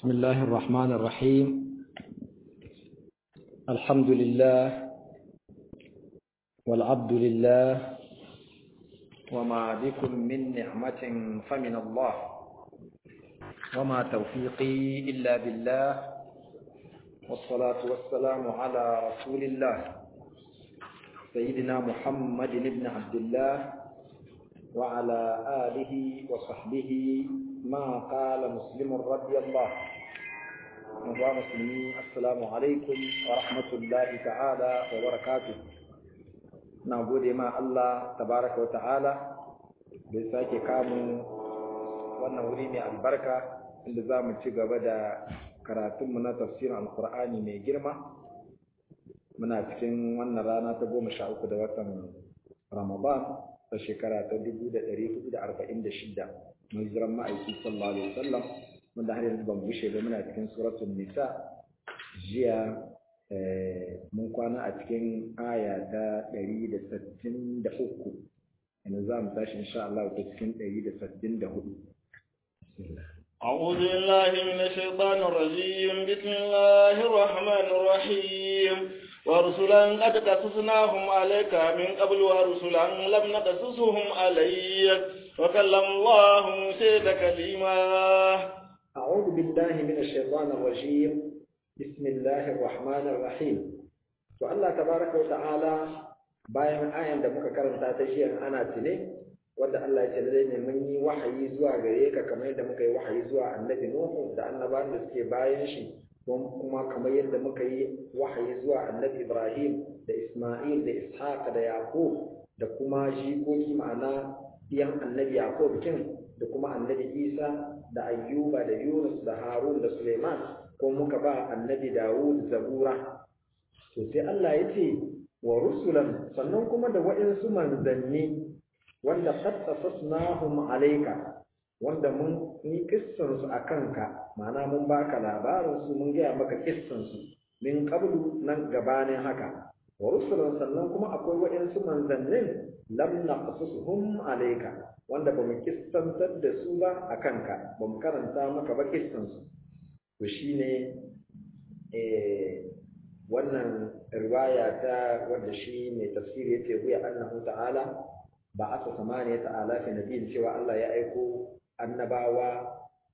بسم الله الرحمن الرحيم الحمد لله والعبد لله وما بكم من نعمة فمن الله وما توفيقي إلا بالله والصلاة والسلام على رسول الله سيدنا محمد بن عبد الله وعلى آله وصحبه ما قال مسلم رضي الله نبا مسلمين السلام عليكم ورحمة الله تعالى وبركاته نعبد ما الله تبارك وتعالى بساك كامو wannan wuri mai albarka inda za mu ci gaba da karatunmu na tafsirin alkur'ani mai girma muna cikin wannan rana ta goma sha uku da watan ramadan ta shekara ta dubu da ɗari hudu da arba'in da shida mun jiran ma'aiki sallallahu alaihi wasallam wanda har yanzu ban bushe ba muna cikin suratul nisa jiya mun kwana a cikin aya ta ɗari da sittin da uku yanzu za mu tashi insha Allah ta cikin ɗari da sittin da hudu أعوذ بالله من الشيطان الرجيم بسم الله الرحمن الرحيم ورسلا قد قصصناهم عليك من قبل ورسلا لم نقصصهم عليك وكلم الله موسى تكليما أعوذ بالله من الشيطان الرجيم بسم الله الرحمن الرحيم والله تبارك وتعالى bayan ayan da muka karanta ta jiya ana tune wanda Allah ya ce ne mun yi wahayi zuwa gare ka kamar yadda muka yi wahayi zuwa annabi Nuhu da annabawan da suke bayan shi kuma kamar yadda muka yi wahayi zuwa annabi Ibrahim da Isma'il da Ishaq da Yaqub da kuma jikoki ma'ana biyan annabi Yaqub kin da kuma annabi Isa da Ayyuba da Yunus da Harun da Suleiman ko muka ba annabi Dawud zabura to sai Allah ya ce wa rusulan sannan kuma da waɗansu manzanni wanda qad qasasnahum alayka wanda mun yi kissan su akan ka ma'ana mun baka labarin su mun gaya maka kissan su min qablu nan gabanin haka wa rusulan sannan kuma akwai waɗansu manzannin lam naqsusuhum alayka wanda ba mu kissantar da su ba akan ka ba mu karanta maka ba kissan su to shine eh wannan riwaya ta wanda shi mai tafsiri yace huya annahu ta'ala ba asa samaniya ta'ala fi nabiyin cewa Allah ya aiko annabawa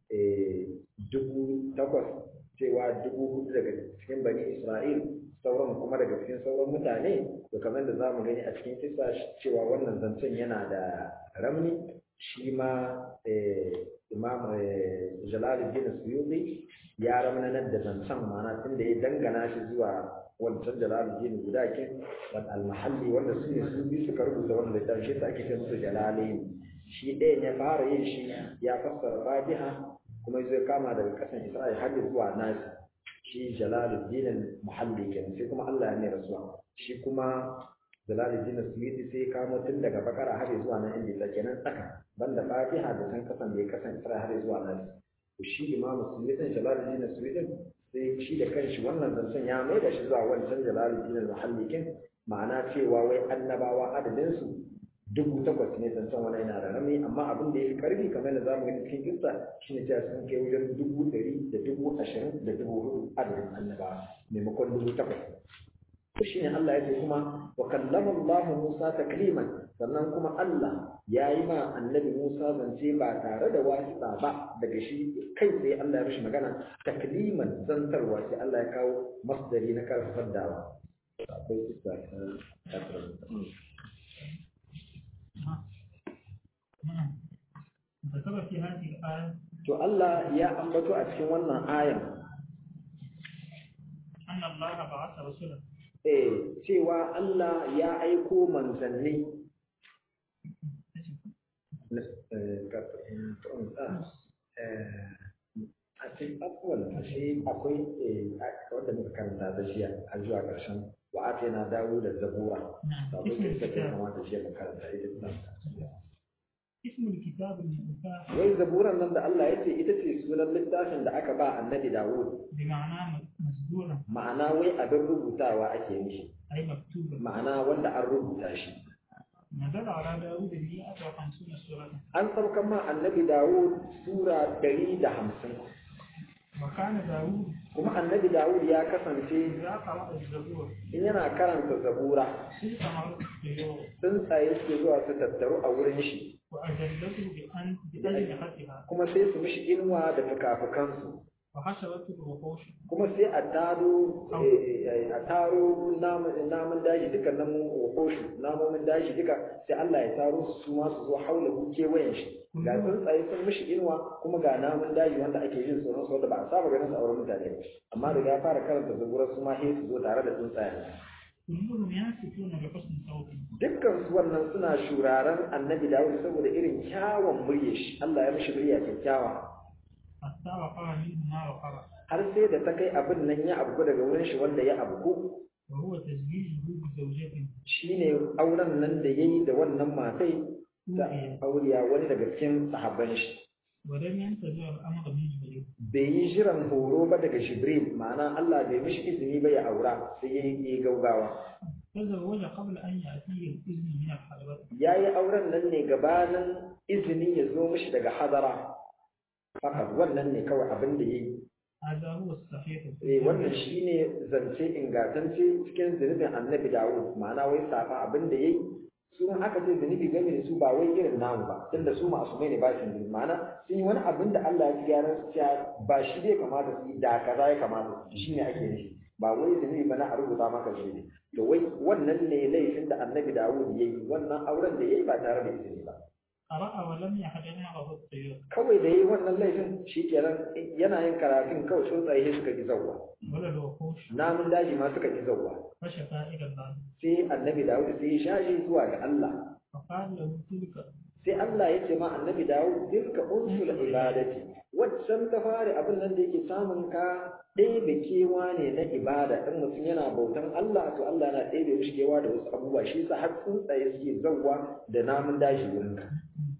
dubu takwas cewa dubu hudu daga cikin bani Isra'il sauran kuma daga cikin sauran mutane to kamar da zamu gani a cikin kisa cewa wannan zancen yana da ramni shi ma imam jalaluddin suyuti ya ramnanar da zancen mana tun da ya dangana shi zuwa wancan jalaluddin guda kin wal al-mahalli wanda su ne su bi suka rubuta wannan littafin shi ake ce musu jalalain shi ɗaya ya fara yin shi ya fassara fatiha kuma zai kama daga kasan isra'il har zuwa nasi shi jalaluddin muhalli kenan sai kuma Allah ya mai rasuwa shi kuma jalaluddin suyuti sai kamo tun daga bakara har zuwa nan inda yake kenan tsaka banda fatiha da san kasan da ya kasan isra'il har zuwa nasi to shi imamu suyuti jalaluddin suyuti sai shi da kanshi wannan zancen ya mai da shi zuwa wancan jalaluddin muhallikin ma'ana cewa wai annabawa adadin su dubu takwas ne zancen wani yana da rami amma abin da ya fi karfi kamar da zamu gani cikin kissa shine cewa sun kai wajen dubu ɗari da dubu ashirin da dubu hudu adadin annabawa maimakon dubu takwas to shine Allah ya ce kuma wa kallama Allah Musa takliman sannan kuma Allah ya yi ma annabi Musa zance ba tare da wasiƙa ba daga shi kai sai Allah ya mishi magana takliman zantarwa sai Allah ya kawo masdari na karfafar dawa akwai kissa ta To Allah ya ambato a cikin wannan ayan. Anna Allah ba'atha rasulan. Eh, cewa Allah ya aiko manzanni. a cikin abubuwan a shi akwai wanda muka karanta da shi a zuwa ƙarshen wa ake na dawo da zabura da akwai kisa ke kamata shi mu karanta ita اسم الكتاب المفتاح wai zaburan nan da Allah ya ce ita ce sunan littafin da aka ba annabi Dawud بمعنى مسدورا ma'ana wai abin rubutawa ake mishi أي مكتوبا ma'ana wanda an rubuta shi نزل على داود مئة وخمسون سورة an saukan ma annabi Dawud sura ɗari da hamsin وكان داود kuma annabi Dawud ya kasance إذا قرأ الزبور in yana karanta zabura سيق مرة الطيور tsuntsaye suke zuwa su tattaru a wurin shi وأجلته بأن بأجنحتها kuma sai su mishi inuwa da fukafukansu وحشرته الوحوش kuma sai a taro eh, a taro namun namun daji duka namun wakoshu namomin daji duka sai Allah ya taro su su ma su zo haula kewayen shi ga tsuntsaye sun mishi inuwa kuma ga namun daji wanda ake jin tsoron su wanda ba a saba ganin su a wurin mutane ba amma da ya fara karanta zabura su ma sai su zo tare da tsuntsaye كلهم ينسكون بحسن صوته dukkan su wannan suna shuraren annabi Dawud saboda irin kyawun muryar shi Allah ya mishi murya kyakkyawa حتى وقع منه ما وقع har sai da ta kai abin nan ya abu daga wurin shi wanda ya abu وهو تزويجه بزوجته shine auren nan da yayi da wannan matai ta أوتي auriya wani daga cikin sahabban shi ولم ينتظر الأمر من جبريل bai yi jiran horo ba daga Jibril ma'ana Allah bai mishi izini ba ya aura sai ya yi gaugawa تزوج قبل أن يأتيه الإذن من الحضرة ya yi auren nan ne gabanin izini ya zo mishi daga hadara fakat wannan ne kawai abin da ya yi هذا هو الصحيح Eh, wannan shine zance ingantacce cikin zunubin annabi Dawud ma'ana wai safa abin da yayi su in aka ce zunubi game da su ba wai irin namu ba tunda su masu mai ne ba su zunubi ma'ana sun yi wani abin da Allah ya gyara su cewa ba shi dai kamata su yi da kaza ya kamata su yi shine ake nufi ba wai zunubi ba na a rubuta maka zunubi to wai wannan ne laifin da annabi Dawud yayi wannan auren da yayi ba tare da izini ba قرأ ولم يحضر معه الطيور kawai da yayi wannan laifin shikenan yana yin karatun kawai tsuntsaye suka ki zawwa ولا الوحوش namun daji ma suka ki zawwa فشكا إلى الله sai annabi Dawud sai ya shashi zuwa ga Allah فقال له تلك sai Allah ya ce ma annabi Dawud tilka unsul ibadati waccan ta fari abin nan da yake samun ka ɗebe kewa ne na ibada in mutum yana bautan Allah to Allah na ɗebe mishi kewa da wasu abubuwa shi yasa har tsuntsaye suke zawwa da namun daji wurin ka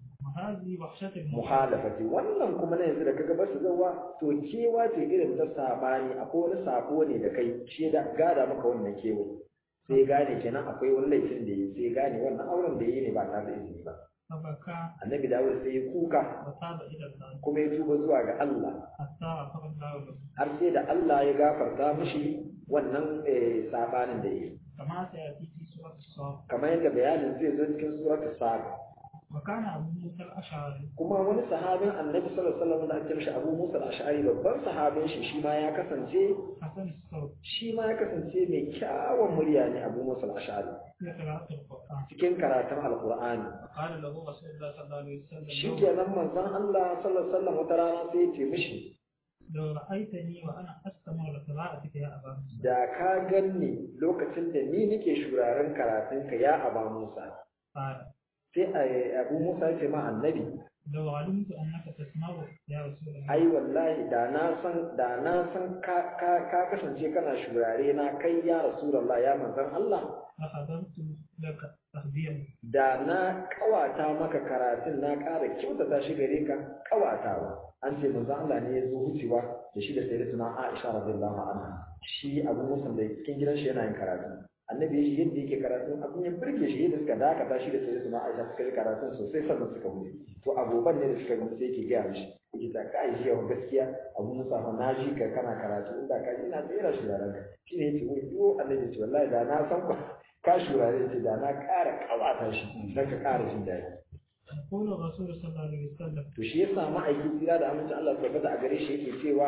وهذه وحشة المحال muhalafati wannan kuma na yanzu da kaga basu zawwa to kewa ce irin ta sabani akwai wani sabo ne da kai shi da gada maka wannan kewa sai gane kenan akwai wani laifin da yi sai gane wannan auren da yi ne ba tare da izini ba فبكى annabi dawud sai ya kuka وتاب إلى الله kuma ya tuba zuwa ga Allah حتى غفر الله له har sai da Allah ya gafarta mishi wannan eh, sabanin da yi كما سيأتي في سورة الصاد kamar yadda bayanin zai zo cikin suratul sad وكان أبو موسى الأشعري kuma wani sahabin annabi sallallahu alaihi wasallam da ake mishi Abu Musa al-Ash'ari babban sahabin shi shi ma ya kasance حسن الصوت shi ma ya kasance mai kyawun murya ne Abu Musa al-Ash'ari في قراءة القرآن cikin karatun Alqur'ani قال له رسول الله صلى الله عليه وسلم لو- shikenan manzon Allah sallallahu alaihi wasallam wata rana sai ya ce mishi لو رأيتني وأنا أستمع لقراءتك يا أبا موسى da ka ganni lokacin da ni nake shuraren karatunka ya Aba Musa قال sai a- Abu Musa ya ce ma annabi لو علمت أنك تسمع يا رسول الله ai wallahi da na san da na san ka ka ka kasance kana shurare na kai ya rasulullah ya manzon Allah لحضرت لك تخبيرا da na kawata maka karatun na ƙara kyautata shi gare ka kawatawa an ce manzon Allah ne ya zo wucewa da shi da sayyidatuna Aisha radiyallahu anha shi Abu Musa da cikin gidan shi yana yin karatu annabi ya shi yadda yake karatu abin ya burge shi yadda suka dakata shi da sayyidatuna Aisha suka yi karatun sosai sannan suka wuce to agoban ne da suka gama sai yake gaya mishi yake ta kai shi yawa gaskiya Abu Musa fa na ji ka kana karatu inda ka ji ina tsira shi da ranka shi ne yace wai yo annabi ce wallahi da na san ku ka shurare ce da na ƙara kawata shi don ka ƙara jin daɗi يقول الرسول صلى الله عليه وسلم to shi yasa ma'aikin tsira da amincin Allah su tabbata a gare shi yake cewa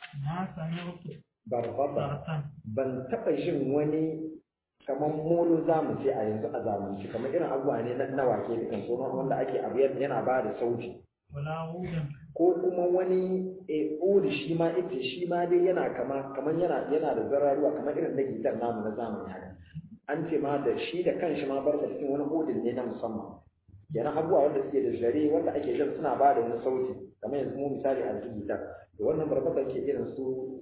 ما سمعت barbaba ضغطا ban taɓa jin wani kamar molo za mu ce a yanzu a zamanci kamar irin abubuwa ne na na wake da kan tsoron wanda ake abu yana yana ba da sauti ولا غودا ko kuma wani e odi shi ma ita shi ma dai yana kama kamar yana yana da zararuwa kamar irin da gitar namu na zamani haka an ce ma da shi da kanshi ma barka cikin wani odin ne na musamman kenan abubuwa wanda suke da zare wanda ake jan suna ba da wani sauti kamar yanzu mu misali a cikin gitar da wannan barbata ke irin su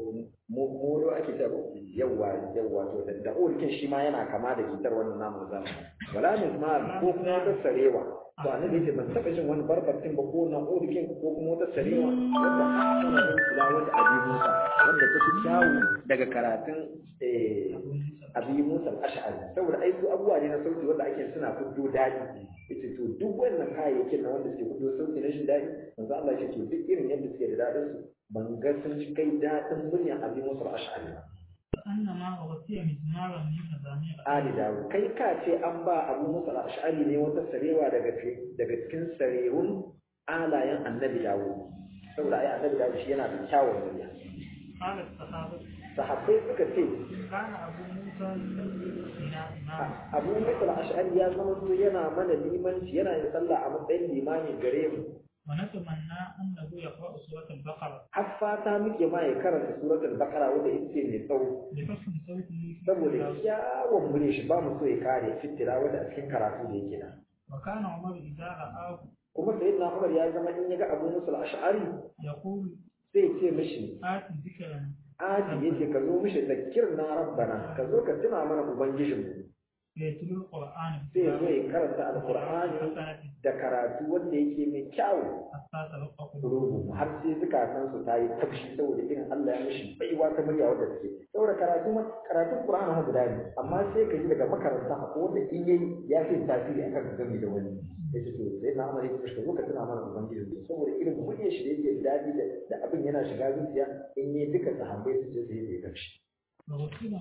molo ake ta yawwa yawwa to da da odikin shi ma yana kama da gitar wannan namu na zamani wala mismar ko kuma wata sarewa to annabi yace ban taba jin wani barbatin ba ko na odikin ko kuma wata sarewa wanda tana da kula wanda abi Musa wanda ta fi kyawu daga karatun eh abi musa al-ash'ari saboda ai su abubuwa ne na sauti wanda ake suna fiddo daɗi yace to duk wannan kayayyakin na wanda suke fiddo sauti na shi daɗi manzo Allah ya ce to duk irin yadda suke da daɗin su ban ga sun kai daɗin murya abi musa al-ash'ari ba كأنما أغطي مزمارا من مزامير Ali Dawud kai ka ce an ba Abu Musa al-Ash'ari ne wata sarewa daga daga cikin sarewun alayen Annabi Dawud saboda ai Annabi Dawud shi yana da kyawun murya قال الصحابة sahabbai suka ce كان أبو موسى يصلي بنا إماما Abu Musa al-Ash'ari ya zama so yana mana limanci yana yin sallah a matsayin limami gare mu ونتمنى أنه يقرأ سورة البقرة har fata muke ma ya karanta suratul baqara wanda ita ce mai tsawo لحسن صوته في saboda التلاوة. kyawun murya shi ba mu so ya kare fitira wanda a cikin karatu da yake da وكان عمر إذا رآه kuma sayyidina Umar ya zama in ya ga Abu Musa al-Ash'ari يقول sai ya ce mishi آت ذكرا Adi yace ka zo mishi zakir na rabbana ka zo ka tuna mana ubangijinmu فيتلو القرآن sai ya zo ya karanta alqur'ani حسنة da karatu wanda yake mai kyau حتى تلقى قلوبهم rubu har sai zukatan su ta yi tafshi saboda irin Allah ya mishi baiwa ta murya wadda take saboda karatu ma karatun qur'ani ha guda ne amma sai ka ji daga makaranta ko wanda in yayi ya fi tasiri akan ka gami da wani yace to sai na amare ka zo ka tuna mana ubangijinmu saboda irin muryar shi da yake dadi da da abin yana shiga zuciya in yi duka sahabbai su ce sai ya tafshi وغسلا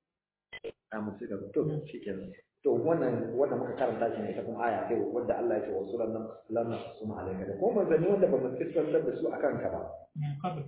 a musu gaba to shi kenan to wannan wanda muka karanta shi ne ita kuma aya kai wanda Allah ya ce wa suran nan lam nasum alayka da kuma manzanni wanda ba mu kissantar da su akan ka ba من قبل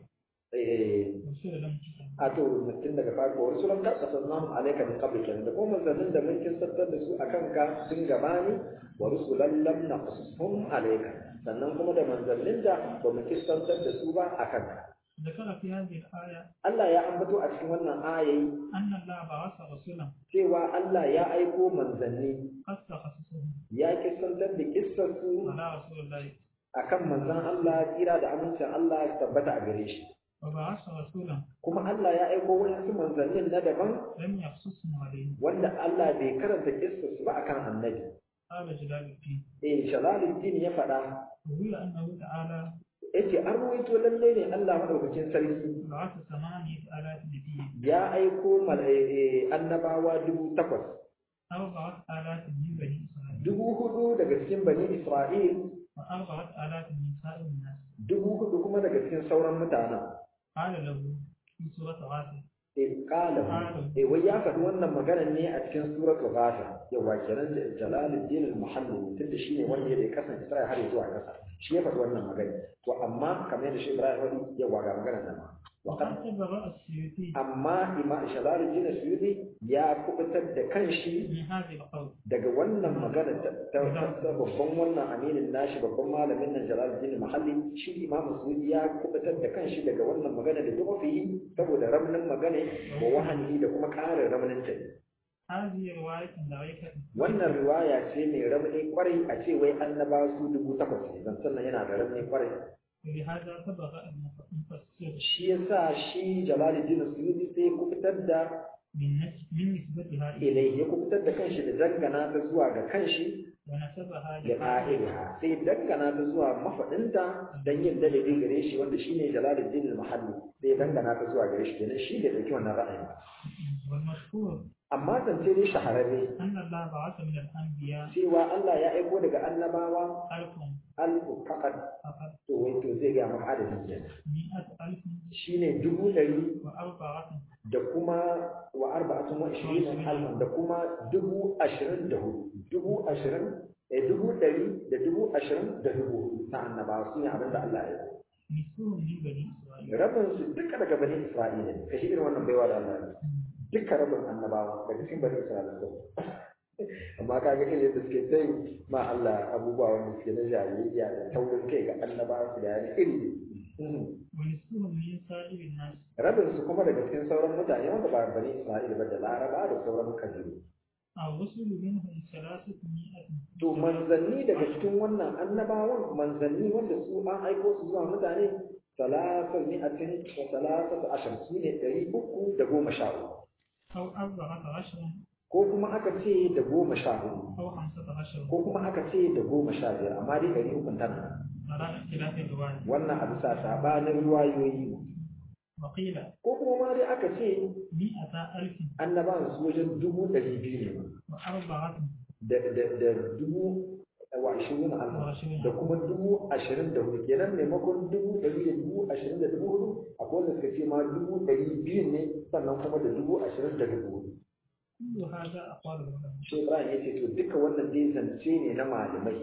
eh رسول لم تكن a to mutum daga farko wa suran ka kasannahu alayka min qabl kenan da kuma manzannin da mun kissantar da su akan ka sun gabani wa rusulan lam naqsusum alayka sannan kuma da manzannin da ba mu kissantar da su ba akan ka ذكر في هذه الآية Allah ya ambato a cikin wannan ayayi أن الله بعث رسولا cewa Allah ya aiko manzanni قد تخصصهم ya kissantar da kissarsu على رسول الله akan manzon Allah tsira da amincin Allah ya tabbata a gare shi وبعث رسولا kuma Allah ya aiko wasu manzannin na daban لم يخصصهم عليه wanda Allah bai karanta kissarsu ba akan annabi قال جلال الدين eh Shalaluddin ya faɗa وهي أنه تعالى yace an ruwaito lalle ne Allah madaukakin sarki بعث ثمانية آلاف نبي ya aiko mal- eh, eh, annabawa dubu takwas أربعة آلاف من بني إسرائيل dubu hudu daga cikin bani Isra'il وأربعة آلاف من سائر الناس dubu hudu kuma daga cikin sauran mutanen قال له في سورة غافر eh qala eh wai ya faɗi wannan maganar ne a cikin suratul ghafir yawa kenan jalaluddin al-muhammad tunda shine wanda ya kasance sai har zuwa kasa shi ya faɗi wannan magana to amma kamar da shi Ibrahim wani yawa ga maganar nan ma وقد تبرأ السيوطي amma imam jalaluddin al-suyuti ya kubutar da kanshi من هذه القول daga wannan magana ta ta- ta babban wannan aminin nashi babban malamin nan jalaluddin al-muhalli shi imam suyuti ya kubutar da kanshi daga wannan magana da duk fi saboda ramnin magana wa wahani da kuma ƙarin ramnin ta هذه رواية ضعيفة wannan riwaya ce mai ramni kwarai a ce wai annaba su dubu takwas ne zan sannan yana da ramni kwarai ولهذا تبرأ المفسر shi yasa shi jalaluddin suyuti sai ya kubutar da من نس- من نسبتها إليه ilai ya kubutar da kanshi da dangana ta zuwa ga kanshi ونسبها da ƙa'iriha sai dangana ta zuwa mafaɗinta don yin dalili gare shi wanda shi ne jalaluddin al-mahalli sai dangana ta zuwa gare shi kenan shi da ɗauki wannan ra'ayin ba والمشهور amma zance ne shahararre أن الله بعث من الأنبياء cewa Allah ya aiko daga annabawa ألف alfu faqat فقط to wai to zai ga maka adadin kenan مئة ألف shine dubu ɗari وأربعة da kuma wa arba'atun wa ishirin alfan da kuma dubu ashirin da hudu dubu ashirin eh dubu ɗari da dubu ashirin da dubu hudu ta annabawa su ne abin da Allah ya yi نسبهم من بني إسرائيل rabin su duka daga bani Isra'ila ne kashi irin wannan baiwa da Allah ya yi. duka rabin annabawa daga cikin bani Isra'ila ne amma kaga irin yadda suke sai ma Allah abubuwa wanda suke na jahiliya da taurin kai ga annabawa su da yani iri ne ونسبهم من سائر الناس rabin su kuma daga cikin sauran mutane wanda ba bani Isra'ila ba da Laraba da sauran kabilu الرسل منهم ثلاثة مئة to manzanni daga cikin wannan annabawan manzanni wanda su an aiko su zuwa mutane salasa mi'atin wa salasatu ashar su ne ɗari uku da goma sha uku أو أربعة عشر ko kuma aka ce da goma sha hudu أو خمسة عشر ko kuma aka ce da goma sha biyar amma dai ɗari uku tana على اختلاف الرواية wannan a bisa sabanin ruwayoyi وقيل ko kuma ma dai aka ce مئة ألف annabawan su wajen dubu ɗari biyu ne وأربعة da da da dubu wa ashirin Allah وعشرين da kuma dubu ashirin da hudu kenan maimakon dubu ɗari da dubu ashirin da dubu hudu akwai wanda suka ce ma dubu ɗari biyu ne sannan kuma da dubu ashirin da dubu hudu كل هذا أقوال العلماء shi Ibrahim ya ce to duka wannan dai zance ne na malamai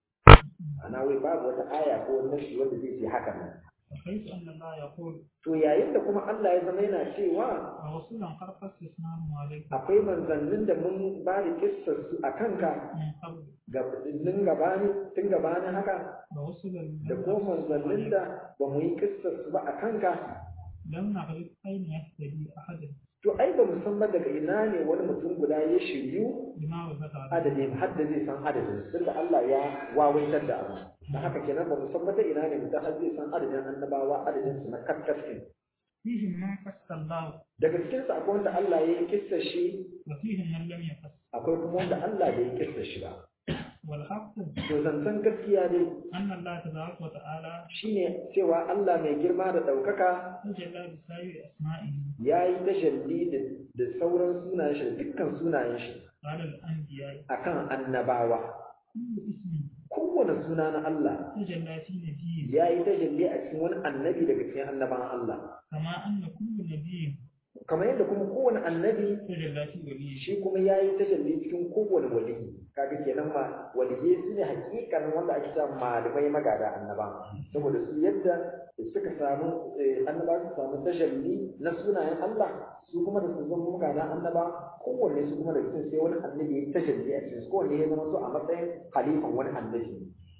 ana wai babu wata aya ko wani nashi wanda zai ce haka nan وحيث أن الله يقول to yayin da kuma Allah ya zama yana cewa ورسولا قد قصصناهم عليكم akwai manzannin da mun ba da kissar su a kanka من قبل gabanin gabani tun gabanin haka ورسلا da لم ko نقصصهم manzannin عليكم. da ba mu yi kissar su ba a kanka لم نعرف أين يهتدي أحد to ai ba mu san ba daga ina ne wani mutum guda ya shiryu بما وجد عليه adadin har da zai san adadin tun da Allah ya wawaitar da abu da haka kenan ba mu san ba ta ina ne mutum har zai san adadin annabawa adadin su na kakkasin فيهم من قص الله daga cikin su akwai wanda Allah ya yi kissar shi وفيهم من لم يقص akwai kuma wanda Allah bai yi kissar shi ba والحق to zancen gaskiya dai أن الله تبارك وتعالى shine cewa Allah mai girma da ɗaukaka تجلى بسائر أسمائه ya yi tashalli da da sauran sunayen shi da dukkan sunayen shi على الأنبياء akan annabawa كل اسم kowane suna na Allah تجلى في نبيه ya yi tajalli a cikin wani annabi daga cikin annaban Allah كما أن كل نبي kamar yadda kuma kowane annabi تجلى في وليه shi kuma ya yi tajalli cikin kowane waliyi kaga kenan ma waliyai su ne hakikanin wanda ake sa malamai magada annaba saboda su yadda suka samu eh, annaba su samu tajalli na sunayen Allah su kuma da su zama magada annaba kowanne su kuma da cikin sai wani annabi ya yi tajalli a cikin su kowanne ya zama su a matsayin halifan wani annabi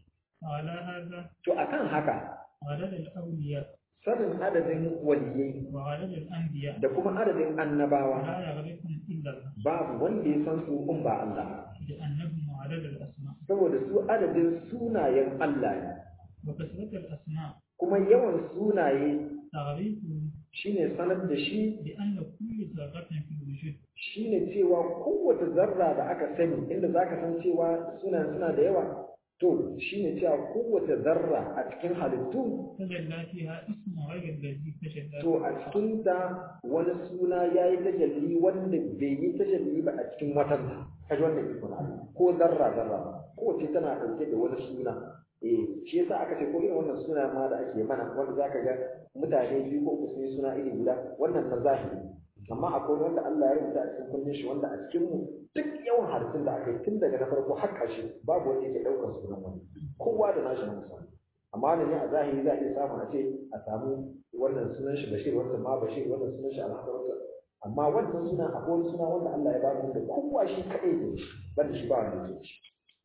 وعلى هذا to akan haka عدد الأولياء sanin adadin waliyai وعدد الأنبياء da kuma adadin annabawa لا يغرقهم إلا الله babu wanda ya san su in ba Allah لأنهم عدد الأسماء saboda su adadin sunayen Allah ne وكثرة الأسماء kuma yawan sunaye تغريقه shine sanar da shi بأن كل ذرة في الوجود shine cewa kowace zarra da aka sani inda zaka san cewa sunan suna da yawa to shine cewa kowace zarra a cikin halittu تجلى فيها اسم غير الذي تجلى to a cikin ta wani suna yayi tajalli wanda bai yi tajalli ba a cikin watan kaji wannan ikon Allah ko zarra zarra kowace tana dauke da wani suna eh shi yasa aka ce ko irin wannan suna ma da ake mana wanda zaka ga mutane biyu ko uku sun yi suna iri guda wannan na zahiri amma akwai wanda Allah ya rubuta a cikin kunnen shi wanda a cikin mu duk yawan harfin da aka yi tun daga na farko har ƙarshe babu wanda yake ɗaukar sunan wani kowa da nashi na musamman amma ne a zahiri za a iya samu a ce a samu wannan sunan shi Bashir wannan ma Bashir wannan sunan shi Alhassan amma wannan suna akwai wani suna wanda Allah ya ba mu da kowa shi kaɗai ne banda shi ba wanda yake shi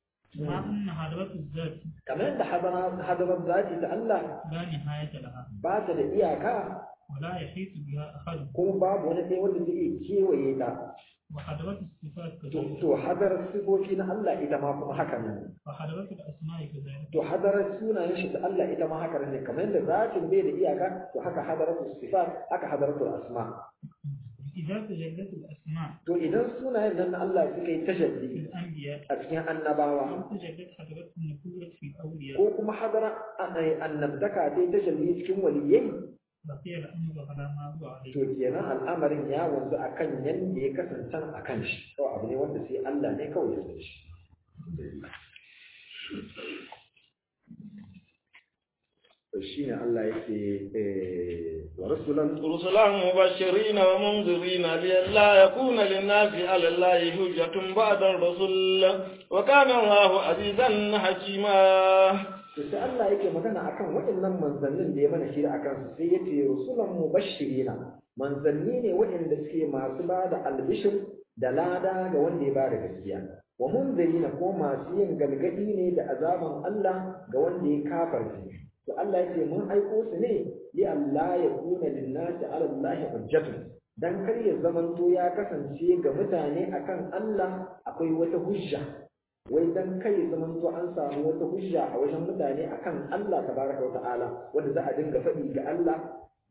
مع أن حضرة الذات kamar yadda hadara hadarar zati ta Allah لا نهاية لها ba ta da iyaka ولا يحيط بها أحد kuma babu wani ɗaya wanda zai iya kewaye ta وحضرة الصفات to كذلك to hadarar sifofi na Allah ita ma kuma haka ne وحضرة الأسماء كذلك to hadarar sunayen shi ta Allah ita ma haka ne kamar yadda zatin bai da iyaka to haka hadaratul sifat haka hadaratul asma إذا تجلت الأسماء to idan sunayen nan na Allah suka yi في tajalli الأنبياء a cikin annabawa أو تجلت حضرة النبوة في الأولياء ko kuma hadara annabtaka ta yi tajalli cikin waliyai بقي الأمر على ما هو عليه to kenan al'amarin ya wanzu akan yanda ya kasance a kan shi kawai abu ne wanda sai Allah ne kawai ya san shi to shine Allah yake eh wa rasulan رسلا مبشرين ومنذرين لئلا يكون للناس على الله حجة بعد الرسل وكان الله عزيزا حكيما to sai Allah yake magana akan waɗannan manzannin da ya mana shi akan su sai yace rusulan mubashirina manzanni ne waɗanda suke masu ba da albishir da lada ga wanda ya ba da gaskiya wa munzirina ko masu yin galgadi ne da azaban Allah ga wanda ya kafarce to Allah yake mun aiko su ne li Allah ya kuna linnasi ala Allah hujjatun dan kar ya zamanto ya kasance ga mutane akan Allah akwai wata hujja wai dan kai zaman to an samu wata hujja a wajen mutane akan Allah tabaraka wa ta'ala wanda za a dinga faɗi ga Allah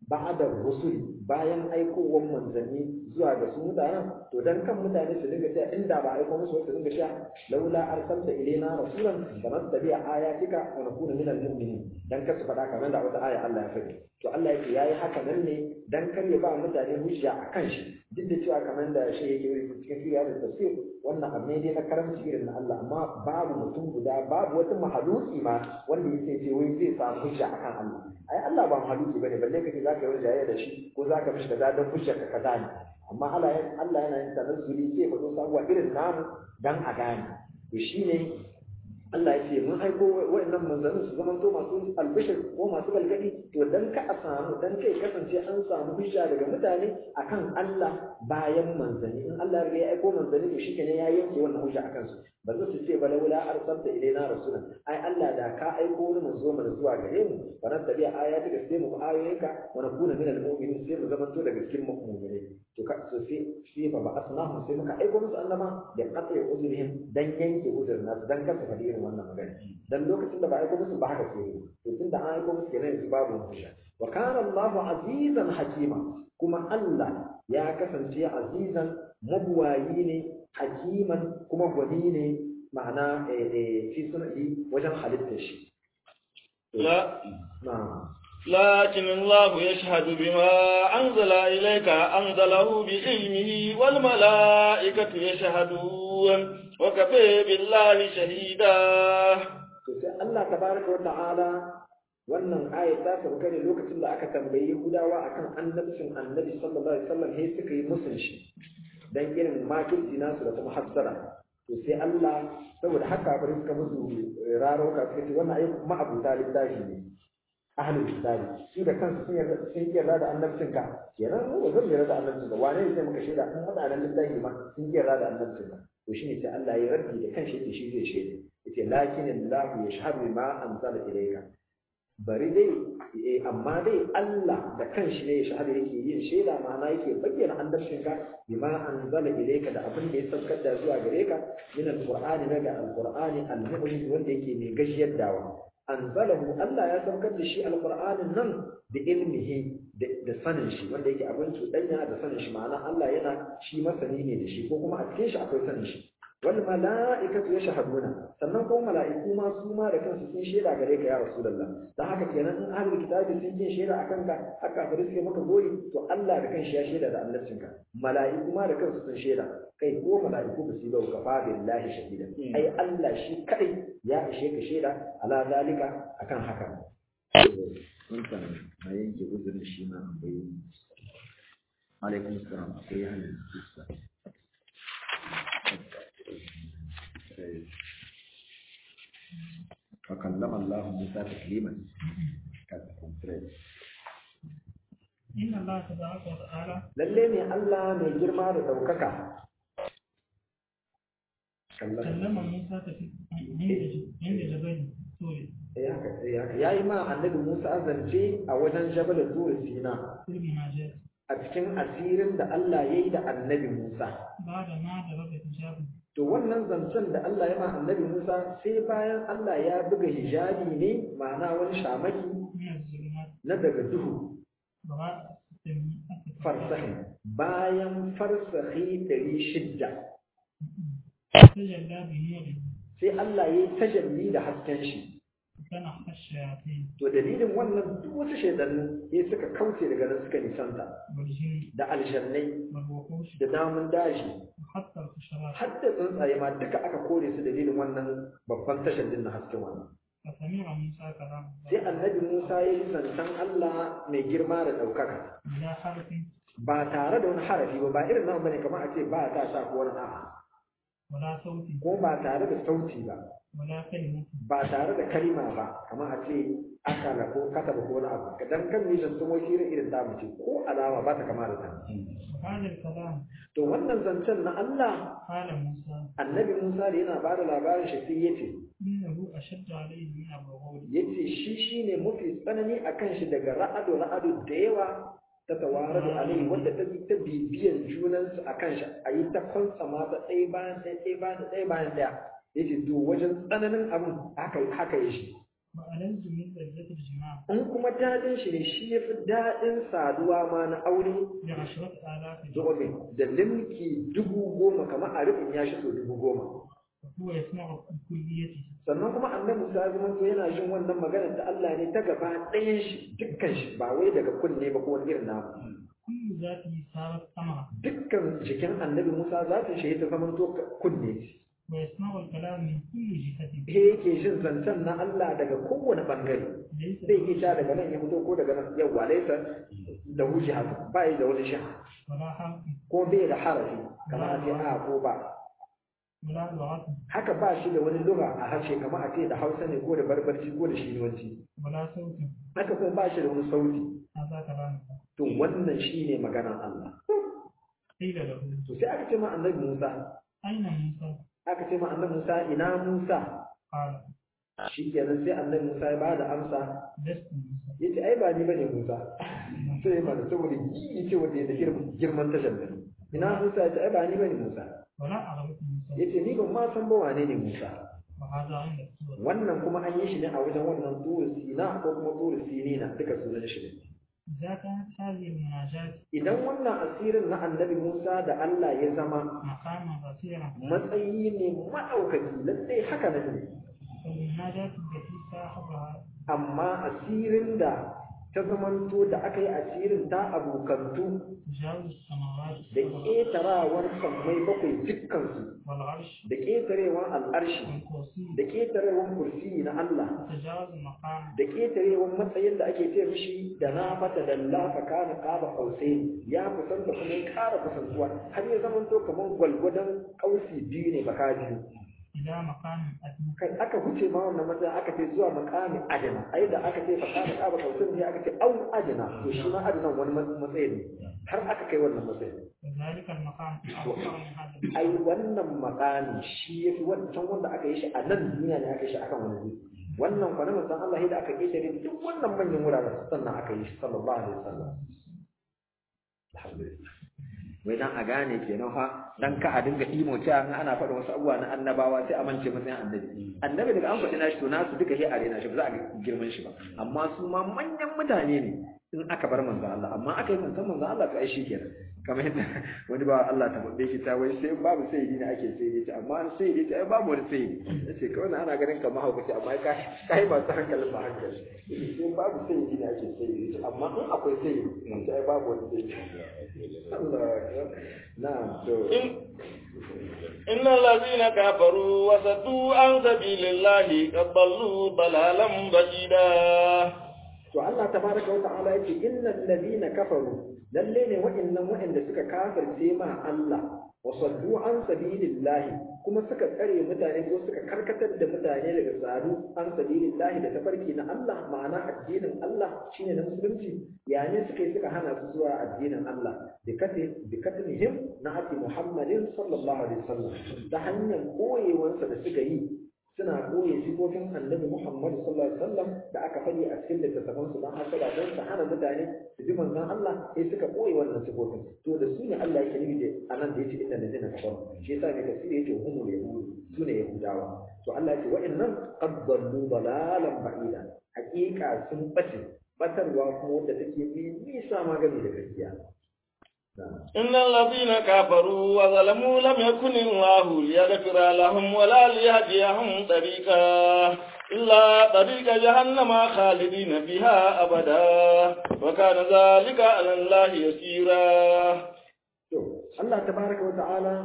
ba'da rusuli bayan aikowar manzanni zuwa ga su mutanen to dan kan mutane su dinga cewa inda ba aiko musu su dinga cewa laula arsalta ilaina rasulan fanattabi'a ayatika wa nakuna minal mu'minin dan ka su faɗa kamar da wata aya Allah ya faɗi to Allah yake yayi haka nan ne dan kar ya ba mutane hujja akan shi duk da cewa kamar da shi yake cikin sirri da tafsir wannan abu ne dai na karamci irin na Allah amma babu mutum guda babu wata mahaluki ma wanda yake ce wai zai samu hujja akan Allah ai Allah ba mahaluki bane balle kace zaka yi jayayya da shi ko zaka mishi kaza dan hujja ka kaza ne amma Allah Allah yana yin tanazzuli sai fa sabuwa irin namu dan a gane to shine Allah ya ce mun aiko wa'annan manzanni su zama to masu albishir ko masu galgadi to dan ka a samu dan kai kasance an samu hujja daga mutane akan Allah bayan manzanni in Allah ya aiko manzanni to shikenan ya yanke wannan hujja akan su ba za su ce ba laula arsalta ilaina rasulan ai Allah da ka aiko wani manzo mana zuwa gare mu fa nan tabi'a ayati da sai mu ayoyinka wa nakuna minal mu'minin sai mu zama to daga cikin mu'minai to ka so sai sai fa ba asnahu sai muka aiko musu annaba da qat'i uzurihim dan yanke uzurin nasu dan kasa fadi irin wannan magana dan lokacin da ba aiko musu ba haka sai to tunda an aiko musu kenan yanzu babu hujja wa kana Allahu azizan hakima kuma Allah ya kasance azizan mabuwayi ne hakiman kuma gwani ne ma'ana fi sunai wajen halittar shi لا na'am لكن الله يشهد بما أنزل إليك أنزله بعلمه والملائكة يشهدون وكفى بالله شهيدا to sai Allah tabaraka wa ta'ala wannan ayat ta sauka ne lokacin da aka tambayi Yahudawa akan annabcin Annabi sallallahu alaihi wasallam sai suka yi musun shi dan irin makirci nasu da kuma hassara to sai Allah saboda haka bari suka musu raro ka suka ce wannan ayi ma'abuta littafi ne ahlul kitabi su da kansu sun yarda sun yarda da annabcin ka kenan mu zan yarda da annabcin ka wane ne sai muka shaida in hada nan littafi ma sun yarda da annabcin ka to shine sai Allah ya rabbi da kanshi yake shi zai shaida yace lakin Allah yashhadu ma anzala ilayka bari dai eh, amma dai Allah da kanshi ne ya shahada yake yin shaida ma'ana yake bayyana annabcin ka bima anzala ilayka da abin da ya saukar da zuwa gare ka min alqur'ani daga alqur'ani al-mu'min wanda yake mai gashiyar dawa anzalahu Allah ya saukar da shi alqur'anin nan da ilmihi da sanin shi wanda yake abin cuɗanya da sanin shi ma'ana Allah yana shi masani ne da shi ko kuma a cikin shi akwai sanin shi wal mala'ikatu yashhaduna sannan kuma mala'iku ma su ma da kansu sun shaida gare ka ya rasulullah dan haka kenan in ahlul kitabi sun yin shaida akan ka haka fa suke maka gori to Allah da kanshi ya shaida da annabcin ka mala'iku ma da kansu sun shaida kai ko mala'iku ba su yi ka fa billahi shahida ai Allah shi kadai ya ishe ka shaida ala zalika akan haka mun san na yanke uzurin shi ma akwai alaikum salam akwai hannun فكلم الله موسى تكليما إن الله تبارك وتعالى lalle ne Allah mai girma da ɗaukaka كلم موسى تك- عند عند جبل طور ya yi ma annabi Musa zance a wajen jabal Tur Sina قرب ما جاء a cikin asirin da Allah ya yi da annabi Musa بعد ما ضرب حجابه to wannan zancen da Allah ya ma annabi Musa sai bayan Allah ya buga hijabi ne ma'ana wani shamaki من الظلمات na daga duhu وراء السميئة farsahi bayan farsahi ɗari shidda تجلى بنوره sai Allah ya yi tajalli da hasken shi فنحى الشياطين to dalilin wannan duk wasu shaidannu sai suka kauce daga nan suka nisanta والجن da aljannai والوحوش da namun daji وحتى الحشرات har da tsuntsaye ma duka aka kore su dalilin wannan babban tashallin na hasken wannan فسمع موسى كلام sai الله annabi Musa ya yi zancen Allah mai girma da ɗaukaka بلا حرف ba tare da wani harafi ba ba irin nan bane kamar a ce ba ta sa ko wani a'a ولا صوت ko ba tare da sauti ba ولا كلمة ba tare da kalima ba kamar a ce akala ko kataba ko wani abu dan kan ni zancen wai irin irin ta mace ko alama ba ta kama da ta وهذا الكلام to wannan zancen na Allah قال موسى annabi Musa da yana bada labarin shi sai yace إنه أشد عليه من الرغول yace shi shine mafi tsanani akan shi daga ra'adu ra'adu da yawa ta tawaradu alaihi wanda ta bi ta bibiyan junansu akan shi a yi ta kwantsa mata ɗaya bayan ɗaya ɗaya bayan ɗaya bayan ɗaya yace to wajen tsananin abin haka haka yi shi وألذ من لذة الجماع in kuma daɗin shi ne shi ya fi daɗin saduwa ma na aure بعشرة آلاف zobe da limki dubu goma kamar a rufin ya shi so dubu goma وهو يسمع بكليته sannan kuma annabi musa ya zama to yana jin wannan magana ta Allah ne ta gaba ɗayan shi dukkan shi ba wai daga kunne ba ko wani irin namu كل ذاته صارت أمرا dukkan jikin annabi musa za ta shi ta zama to kunne ce ويسمع الكلام من كل جهة he yake jin zancen na Allah daga kowane bangare ليس zai iya sha daga nan ya fito ko daga nan yawwa laisa da wuce haka ba yi da wani sha ولا حرف ko bai da harafi kamar a ce a ko ba ولا لغة haka ba shi da wani lura a harshe kamar a ce da hausa ne ko da barbarci ko da shinuwanci ولا صوت haka kuma ba shi da wani sauti هذا كلام to wannan shine maganar Allah قيل له to sai aka ce ma annabi Musa أين موسى؟ aka ce ma annabi Musa ina Musa قال shikenan sai annabi Musa ya bada amsa لست موسى yace ai ba ni bane Musa sai ma da saboda yi ce wanda ya da girman girman tashar da ina Musa yace ai ba ni bane Musa ولا أعرف موسى yace ni ban ma san ba wane ne Musa وهذا عند السورة wannan kuma an yi shi ne a wajen wannan turu sina ko kuma turu sinina duka sunan shi ne إذا كانت هذه المناجاة idan wannan asirin na annabi Musa da Allah ya zama مقاما رفيعا matsayi ne maɗaukaki lallai haka nan ne فالمناجاة التي صاحبها amma asirin da ta zamanto da aka yi asirin ta abokantu تجاوز السماوات da السبع ƙetarawar sammai bakwai dukkansu والعرش da ƙetarewar al'arshi والكرسي da ƙetarewar kursi na Allah وتجاوز المقام da ƙetarewar matsayin da ake ce mishi da na fata da lafa kana ƙaba ƙausai ya kusanta kuma ya ƙara kusantuwa har ya zamanto kamar gwalgwadon ƙausi biyu ne baka biyu إلى مقام أدنى kai aka huce ma wannan matsayin aka ce zuwa makami adana ai da aka ce fakana ƙaba ƙausin ne aka ce au adana to shi ma adanan wani matsayi ne har aka kai wannan matsayin وذلك المقام أكثر من هذا المقام. ai wannan makami shi ya fi wancan wanda aka yi shi a nan duniya ne aka yi shi akan wani wuri wannan kwana manzon Allah da aka ƙetare duk wannan manyan wuraren sannan aka yi shi sallallahu alaihi wasallam alhamdulillah wai dan a gane kenan fa dan ka a dinga imo cewa in ana faɗa wasu abubuwa na annabawa sai a mance matsayin annabi annabi daga an faɗi nashi to nasu duka sai a rena shi ba za a ga girman shi ba amma su ma manyan mutane ne in aka bar manzo Allah amma aka yi manzon manzo Allah to ai shi kenan kamar yadda wani ba Allah ta babbe shi ta wai sai babu sai ne ake sai ne amma an sai ne ai babu wani sai ne yace kawai na ana ganin kamar haukaci amma ka kai ba ta hankalin ba hankali sai babu sai ne ake sai ne amma in akwai sai ne sai ai babu wani sai ne Allah na'am to إن الذين كفروا وصدوا عن سبيل الله قد ضلوا ضلالا بعيدا to Allah tabaraka wa ta'ala yake innal ladina kafaru lalle ne wa'annan wa'anda suka kafirce ma Allah wa saddu an sabilillahi kuma suka tsare mutane ko suka karkatar da mutane daga sadu an sabilillahi da tafarki na Allah ma'ana addinin Allah shine na musulunci yani suka yi suka hana su zuwa addinin Allah bi kati bi katlihim na ati Muhammadin sallallahu alaihi wasallam ta hanyar koyewansa da suka yi suna koye sifofin annabi Muhammad sallallahu alaihi wasallam da aka faɗi a cikin littattafan su don hasada don su hana mutane su ji manzon Allah sai suka koye wannan sifofin to da su ne Allah yake nufi da anan da yace inna ladina kafaru shi yasa mai tafsiri yace humul yahud su ne yahudawa to Allah yace wa'annan qad dallu dalalan ba'ida haƙiƙa sun bace batarwa kuma wanda take mai nisa magani da gaskiya إن الذين كفروا وظلموا لم يكن الله ليغفر لهم ولا ليهديهم طريقا إلا طريق جهنم خالدين فيها أبدا وكان ذلك على الله يسيرا to Allah tabaraka wa ta'ala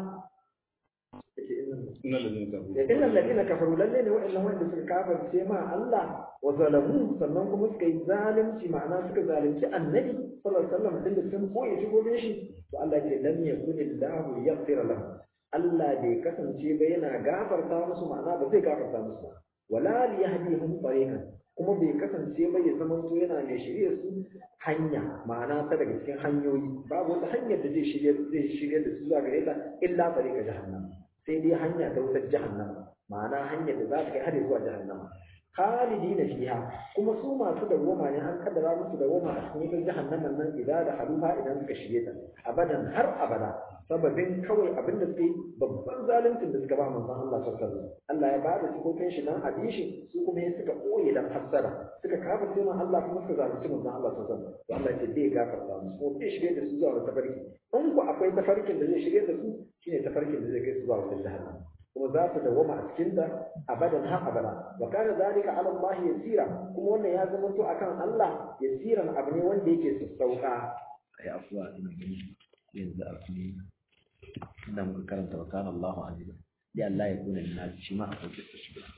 إن الذين كفروا إن الذين كفروا lalle ne wa'annan wanda suka kafirce ma Allah wa zalamu sannan kuma suka yi zalunci ma'ana suka zalunci annabi sallallahu alaihi wasallam din da sun koyi shigobin shi to Allah ke lam yakun illahu yaghfir lahum Allah bai kasance ba yana gafarta musu ma'ana ba zai gafarta musu ba wala li yahdihum tariqan kuma bai kasance ba ya zama to yana mai shirye su hanya ma'ana ta daga cikin hanyoyi babu wata hanyar da zai shirye zai shirye da su zuwa gare ta illa tariqa jahannam sai dai hanya ta wutar jahannama ma'ana hanyar da za ta kai har zuwa jahannama khalidina fiha kuma su masu dawwama ne an kaddara musu dawwama a cikin wutar jahannaman nan idan da haluha idan suka shige ta abadan har abada sababin kawai abin da suke babban zaluncin da suka ba manzon Allah sallallahu alaihi wasallam Allah ya bada sifofin shi dan abin shi su kuma ya suka koye dan fassara suka kafa sai man Allah kuma suka zalunci manzon Allah sallallahu alaihi wasallam to Allah ya ce bai gafarta musu ko bai shirye da su zuwa wata tafarki in ku akwai tafarkin da zai shirye da su shine tafarkin da zai kai su zuwa wata jahannam kuma za su dawama a cikin ta abadan har abada wa kana zalika ala Allah yasira kuma wannan ya zama to akan Allah yasiran abu ne wanda yake sassauka ai afuwa ina gani yanzu a cikin inda muka karanta wa kana Allahu aziza ya Allah ya kuna lina shi ma akwai kissa shi ba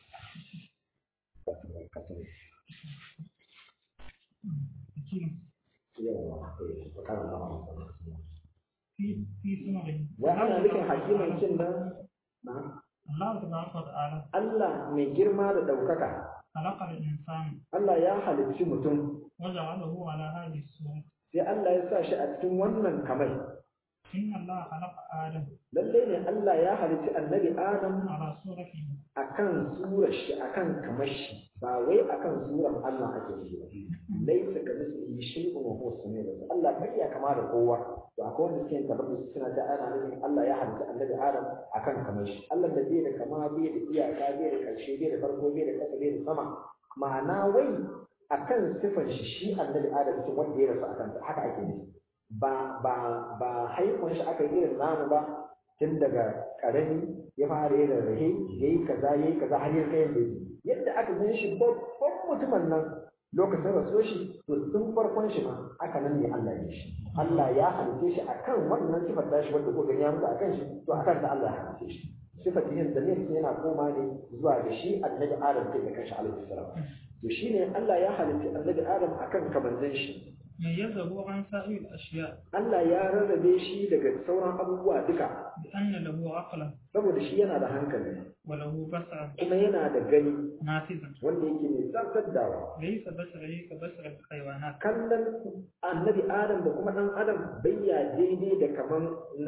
yawa wa kana Allahu aziza في في سمره wa ana nufin hakiman kin nan na الله تبارك وتعالى Allah mai girma da ɗaukaka خلق الإنسان Allah ya halicci mutum وجعله على هذه الصورة sai Allah ya sa shi a cikin wannan kamai إن الله خلق آدم lalle ne Allah ya halicci annabi Adam على صورته akan surar shi akan kamar shi ba wai akan surar Allah ake yi ba laisa ka mislihi shay'un wa huwa samiul basir Allah bai ya kama da kowa to akwai wanda suke tabbata suna da ana nufin Allah ya halicci annabi Adam akan kamar shi Allah da bai da kama bai da iyaka bai da karshe bai da farko bai da kasa bai da sama ma'ana wai akan sifar shi shi annabi Adam ce wanda ya rasu akan ta haka ake nufi ba ba ba haifon shi aka yi irin namu ba tun daga karami ya fara yin rahe ya yi kaza ya yi kaza har ya kai yadda yadda aka gan shi babban mutumin nan lokacin rasuwar shi to tun farkon shi ma aka nan ne Allah ya shi Allah ya halice shi akan wannan sifar tashi wanda ko gani ya mutu akan shi to akan ta Allah ya halice shi sifar yin da ne yana koma ne zuwa ga shi annabi Adam kai da kanshi alaihi salam to shine Allah ya halice annabi Adam akan kamanzan shi ميزه عن سائر الأشياء Allah ya rarrabe shi daga sauran abubuwa duka بأن له عقلا saboda shi yana da hankali وله بصرا kuma yana da gani نافذا wanda yake mai zartar ليس بصره كبصر الحيوانات kallon annabi adam da kuma dan adam bayya daidai da kaman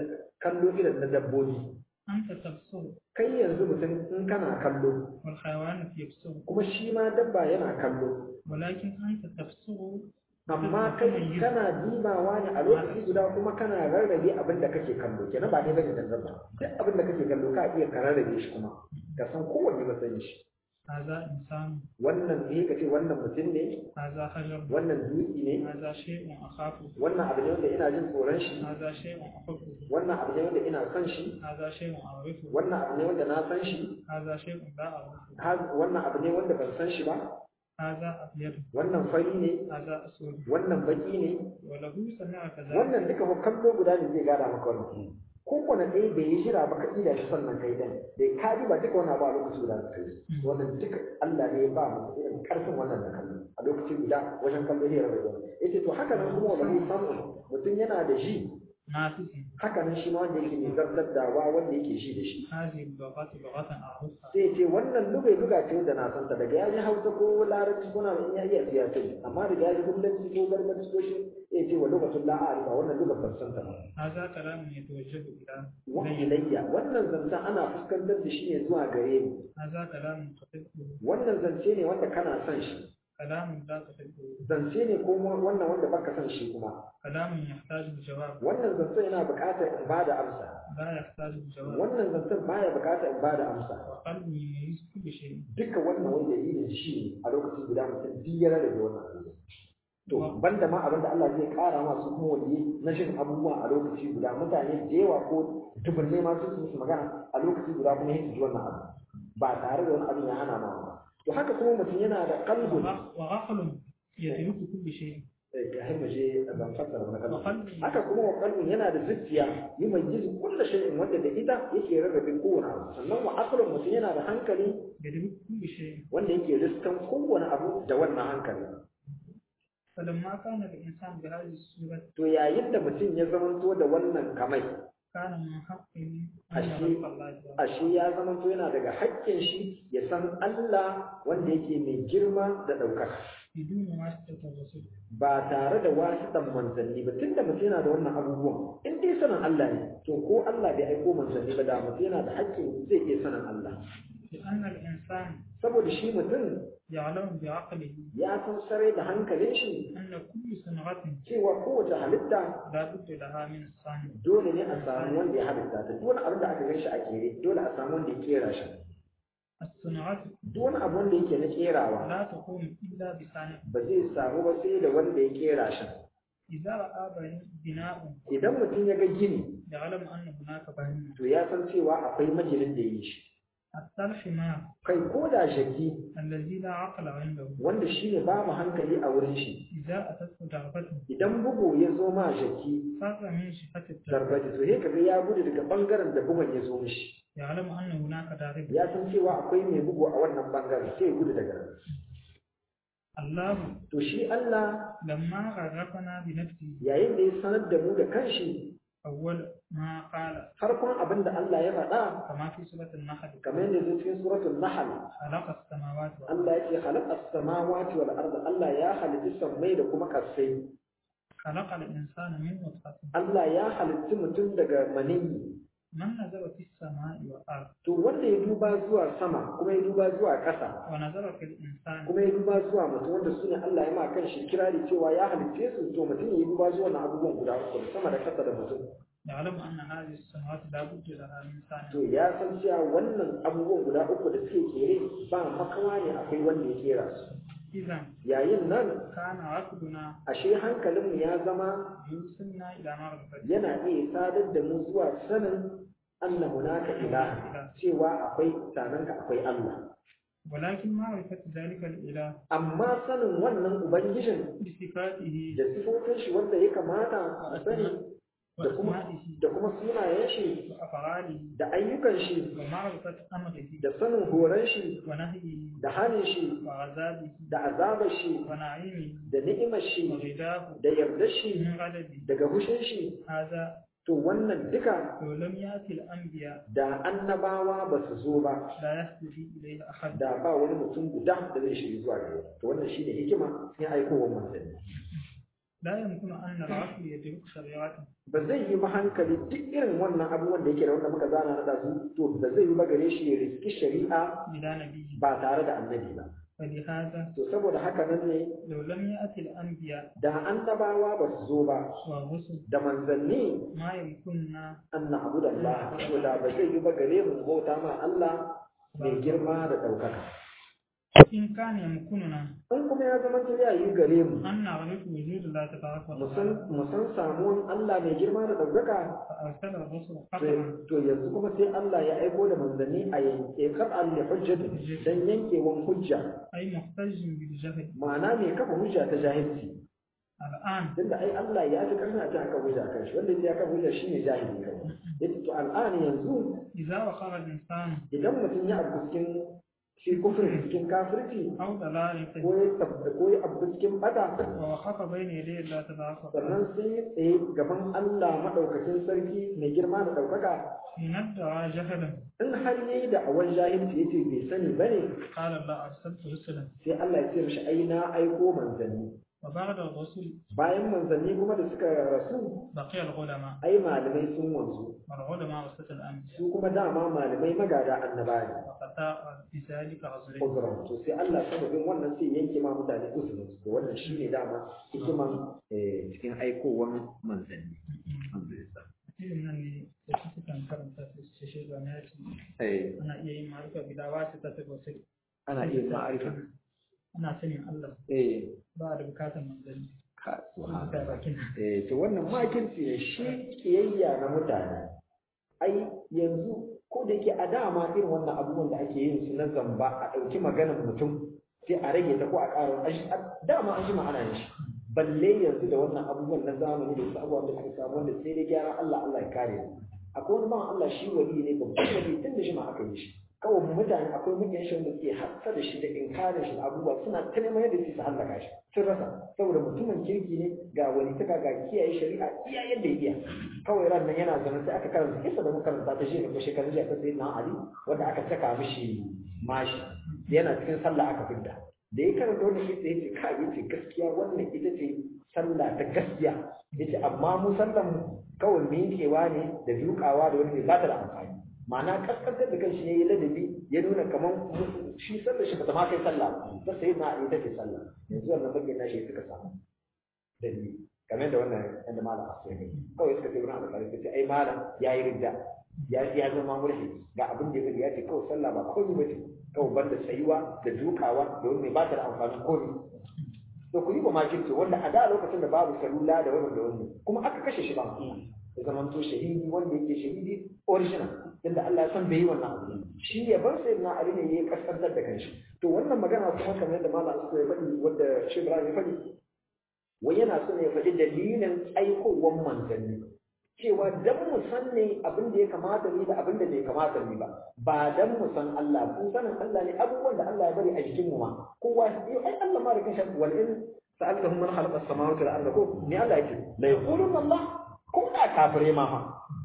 kallo irin na dabbobi أنت تبصر kai yanzu mutum in kana kallo والحيوان يبصر kuma shi ma dabba yana kallo ولكن أنت تبصر amma kai kana dibawa ne a lokaci guda kuma kana rarrabe abin da kake kallo kenan ba ne bane da dabba duk abin da kake kallo ka iya ka rarrabe shi kuma ka san kowanne matsayin shi هذا إنسان wannan ne ka ce wannan mutum ne هذا حجر wannan dutse ne هذا شيء أخافه wannan abu ne wanda ina jin tsoron shi هذا شيء أحبه wannan abu ne wanda ina son shi هذا شيء أعرفه wannan abu ne wanda na san shi هذا شيء لا أعرفه har- wannan abu ne wanda ban san shi ba هذا أبيض wannan fari ne هذا أسود wannan baki ne وله سمع كذلك wannan duka ko kallo guda ne zai gada maka wannan ko kwana ɗaya bai yi jira ba ka ida shi sannan kai dan da ka ba duka wannan ba a lokaci guda da kai wannan duka Allah ne ya ba mu irin karfin wannan da kallo a lokaci guda wajen kallo ne rayuwa yace to haka nan kuma wani samu mutum yana da shi نافذ haka nan shi ma wanda yake mai zartar da wa wanda yake shi da shi هذه اللغات لغة أعرفها sai ce wannan lugai luga ce da na santa daga ya ji hausa ko larabci ko na in ya iya siya ce amma daga ya ji hullanci ko gargaci ko shi ya ce wa lugatun la a'rifa wannan lugar ban santa ba هذا كلام يتوجه إلى wa إلي ilayya wannan zancen ana fuskantar da shi ne zuwa gare ni هذا كلام تحبه wannan zance ne wanda kana son shi كلام لا تحبه zance ne ko wannan wanda baka son shi kuma كلام يحتاج الجواب wannan zancen yana buƙatar in bada amsa لا يحتاج الجواب wannan zancen baya buƙatar in bada amsa وقلبي يميز كل شيء duka wannan wani dalilin shi ne a lokacin guda mutum duk ya rarrabe wannan abu to banda ma abinda Allah zai kara masu kuma waliyi na shin abubuwa a lokaci guda mutane da yawa ko dubunne ma su su magana a lokaci guda kuma yin ji wannan abu ba tare da wani abin ya hana ma ba to haka kuma mutum yana da kalbun وغ- وغفل يترك كل شيء ya himma je a ban fassara wani kalbun وقلبي haka kuma wa kalbun yana da zuciya yi mai jizu kulla shay'in wanda da ita yake rarrabe kowane abu sannan wa aqlun mutum yana da hankali يدرك كل شيء wanda yake riskan kowane abu da wannan hankali فلما كان الإنسان بهذه الصورة to yayin da mutum ya zamanto da wannan kamai كان من حقه أن أشي- يعرف الله تعالى ashe ya zamanto yana daga haƙƙin shi ya san Allah wanda yake mai girma da ɗaukaka بدون واسطة الرسول ba tare da wasiɗan manzanni ba tunda mutum yana da wannan abubuwan in dai sanin Allah ne to ko Allah bai aiko manzanni ba da mutum yana da haƙƙin zai iya sanin Allah لأن الإنسان saboda shi mutum يعلم بعقله ya san sarai da hankalin shi أن كل صنعة cewa kowace halitta لا بد لها من الصانع dole ne a samu wanda ya halitta ta duk wani abin da aka gan shi a kere dole a samu wanda ya kera shi الصناعة duk wani abu wanda yake na kerawa لا تقوم إلا بصانع ba zai samu ba sai da wanda ya kera shi إذا رأى بني- بناء idan mutum ya ga gini يعلم أن هناك بني to ya san cewa akwai maginin da ya yi shi حتى الحمار kai ko da shaki الذي لا عقل عنده wanda shi ne babu hankali a wurin shi إذا أتته ضربة idan bugu ya zo ma shaki فاق من شفة الضربة darbaji to sai kaga ya gudu daga bangaren da bugun ya zo mishi يعلم أن هناك ضارب ya san cewa akwai mai bugu a wannan bangaren sai ya gudu daga nan الله to shi Allah لما غرقنا بنفسه yayin da ya sanar da mu da kanshi أول ما قال farkon abin da Allah ya faɗa كما في سورة النحل kamar yadda zai cikin suratul nahl خلق السماوات والأرض Allah ya ce khalaqa as-samawati wal arda Allah ya halitta sammai da kuma kasai خلق الإنسان من نطفة Allah ya halitta mutum daga maniyyi من نزل في السماء والأرض to wanda ya duba zuwa sama kuma ya duba zuwa ƙasa ونزل في الإنسان kuma ya duba zuwa mutum wanda su ne Allah ya ma kan shi kirari cewa ya halicce su to mutum ya duba zuwa na abubuwan guda uku da sama da ƙasa da mutum يعلم أن هذه السماوات لا بد لها من صانع to ya san cewa wannan abubuwan guda uku da suke kere ba makawa ne akwai wanda ya kera su إذا yayin nan كان عقلنا ashe hankalinmu ya zama يوصلنا إلى معرفة yana iya sadar da mu zuwa sanin anna hunaka ilaha cewa akwai sananka akwai Allah ولكن معرفة ذلك الإله amma sanin wannan ubangijin بصفاته da sifofin shi wanda ya kamata a sani da kuma وأسمائه da kuma sunayen shi وأفعاله da ayyukan shi ومعرفة أمره da sanin horon shi ونهيه da hanin shi وعذابه da azabar shi ونعيمه da ni'imar shi وغداه da yardar shi من غضبه daga hushin shi هذا to wannan duka لو لم يأتي الأنبياء da annabawa ba su zo ba لا يهتدي إليه أحد da ba wani mutum guda da zai shiri zuwa gare to wannan shine hikima sai aikowar manzanni لا يمكن أن العقل يدرك شريعته ba zai yi ba hankali duk irin wannan abubuwan da yake da wanda muka zana na su to ba zai yi ba gare shi ya riski shari'a بلا نبي ba tare da annabi ba فلهذا to saboda haka nan ne لو لم يأتي الأنبياء da annabawa ba su zo ba والرسل da manzanni ما يمكننا an na abu da Allah to da ba zai yi ba gare mu bauta ma Allah mai girma da ɗaukaka إن كان يمكننا in kuma ya zama ta ya yi gare mu أن نعرف وجود الله تبارك mu وتعالى san mu san samuwan Allah mai girma da ɗaukaka فأرسل الرسل to قطعا to yanzu kuma sai Allah ya aiko da manzanni a yanke qat'an li hujjati dan yankewan hujja أي محتج بالجهل ma'ana mai kafa hujja ta jahilci الآن tunda ai Allah ya fi karfin a ta aka hujja kan shi wanda ya kafa hujja shine jahili kai yace to al'ani yanzu إذا وقع الإنسان idan mutum ya abu cikin shi kufrin cikin kafirci أو ضلال ko ya tabba ko ya abu cikin bata ووقف بين يدي الله تبارك وتعالى sannan sai ya tsaye gaban Allah madaukakin sarki mai girma da ɗaukaka إن ادعى جهلا in har yayi da awan jahilci yace bai sani bane قال الله أرسلت رسلا sai Allah ya ce mishi ai na aiko manzanni وبعد الرسل bayan manzanni kuma da suka rasu بقي العلماء ai malamai sun wanzu والعلماء وسط الأنبياء su kuma dama malamai magada annaba ne وقطاع بذلك رجلين uzuran to sai Allah sababin wannan sai yanke ma mutane uzurin su to wannan shine dama hikiman eh, cikin aikowan manzanni alhamdulillah irin nan ne da su sukan karanta su su shi zane ya ce eh ana iya yin ma'arifa gida wasu ta ta wasu ana iya ma'arifa ana sanin Allah eh ba da bukatar manzanni ka Kuma ta bakin eh to wannan makirci ne shi kiyayya na mutane ai yanzu ko da yake a dama irin wannan abubuwan da ake yin su na zamba a ɗauki maganar mutum sai a rage ta ko a ƙara a shi- a- dama an ji ma'ana yin shi balle yanzu da wannan abubuwan na zamani da wasu abubuwan da suka samu wanda sai dai gyara Allah Allah ya kare mu akwai wani ban Allah shi wali ne babban wali tun da shi ma aka yi shi kawai mutane akwai mutane shi wanda suke hassa da shi da inkarin shi da abubuwa suna ta neman yadda su hallaka shi sun rasa saboda mutumin kirki ne ga wani taka ga kiyaye shari'a iya yadda ya iya kawai ran nan yana zama sai aka karanta kisa da muka karanta ta shi ne ko shekarun jiya ta sayi na Ali wanda aka saka mishi mashi yana cikin sallah aka fidda da ya karanta wannan kisa yace ka yace gaskiya wannan ita ce sallah ta gaskiya yace amma mu sallan mu kawai miƙewa ne da dukawa da wani ne ba ta da amfani ma'ana kaskantar da kanshi ne ya ladabi ya nuna kamar shi sallar shi bata ma kai sallah ba sai na ali take sallah yanzu wannan bakin nashi suka samu dalili kamar da wannan yanda malam asu ne kawai suka ce wurin alƙalai suka ce ai malam ya yi ridda ya ya zama mulki ga abin da ya ya ce kawai sallah ba komai ba ce kawai banda tsayuwa da dukawa da wani ba ta da amfanin komai to ku yi ba makirci wanda a da lokacin da babu salula da wani da wani kuma aka kashe shi ba ya zama to shahidi wanda yake shahidi original yadda Allah ya san bai yi wannan abu shi ya bar sai na Ali ne ya kaskantar da kanshi to wannan magana kuma kamar yadda malam Asu ya faɗi wanda shi Ibrahim ya faɗi wai yana so ne ya faɗi dalilin aikowar manzanni cewa dan mu san ne abin da ya kamata ni da abin da bai kamata ni ba ba dan mu san Allah kun sanin Allah ne abubuwan da Allah ya bari a jikin mu ma kowa ai Allah ma da kanshi wal in sa'altahum man khalaqa as-samawati wal arda ko ni Allah yake la yaquluna Allah ko da kafire ma fa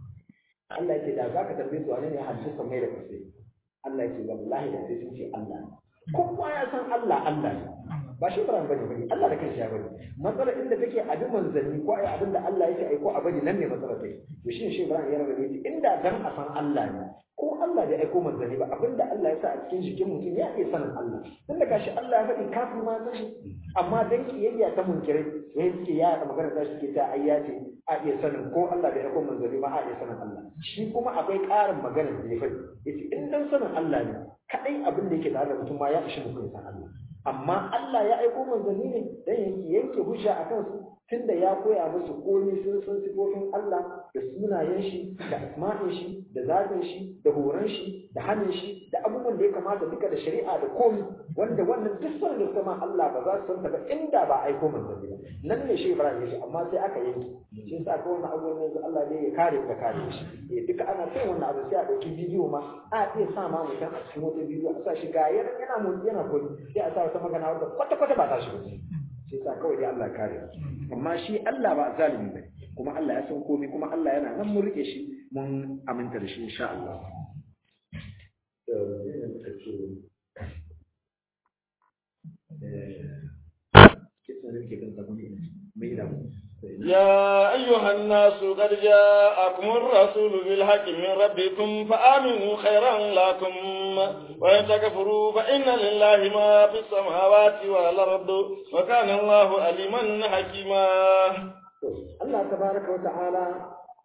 Allah yake da zaka tambaye su wane ne hadisi mai da kasai Allah yake wallahi da sai sun ce Allah kowa ya san Allah Allah ne ba shi Ibrahim bane bane Allah da kanshi ya bari matsalar inda take a duk manzanni ko ai abin da Allah yake aiko a bari nan ne matsalar take to shi shi Ibrahim ya rabe yace inda dan a san Allah ne ko Allah da aiko manzanni ba abin da Allah ya sa a cikin jikin mutum ya iya sanin Allah tunda gashi Allah ya faɗi kafin ma san shi amma dan kiyayya ta munkirai sai suke ya magana ta suke ta ayya ce a iya sanin ko Allah da aiko manzanni ba a iya sanin Allah shi kuma akwai ƙarin magana da ya faɗi yace in dan sanin Allah ne kadai abin da yake tare da mutum ma ya ishi mutum san Allah amma Allah ya aiko manzanni ne dan yanke yanke hujja a kansu tunda ya koya musu komai sun san sifofin Allah da sunayen shi da asma'in shi da zatin shi da horon shi da hannun shi da abubuwan da ya kamata duka da shari'a da komai wanda wannan duk son da sama Allah ba za su san ta ba inda ba aiko manzanni ba nan ne shi Ibrahim ya ce amma sai aka yanke shi yasa ko wannan abubuwan yanzu Allah ne ya kare ka kare shi eh duka ana sai wannan abu sai a dauki bidiyo ma a iya sa ma mutum a cikin wata bidiyo a sa shi ga yana yana motsi yana koyi sai a sa wata magana wanda kwata kwata ba ta shi ba sai sa kawai dai Allah kare amma shi Allah ba zalimi bane kuma Allah ya san komai kuma Allah yana nan mun rike shi mun aminta da shi insha Allah يا أيها الناس قد جاءكم الرسول بالحق من ربكم فآمنوا خيرا لكم وإن تكفروا فإن لله ما في السماوات والأرض وكان الله عليما حكيما الله تبارك وتعالى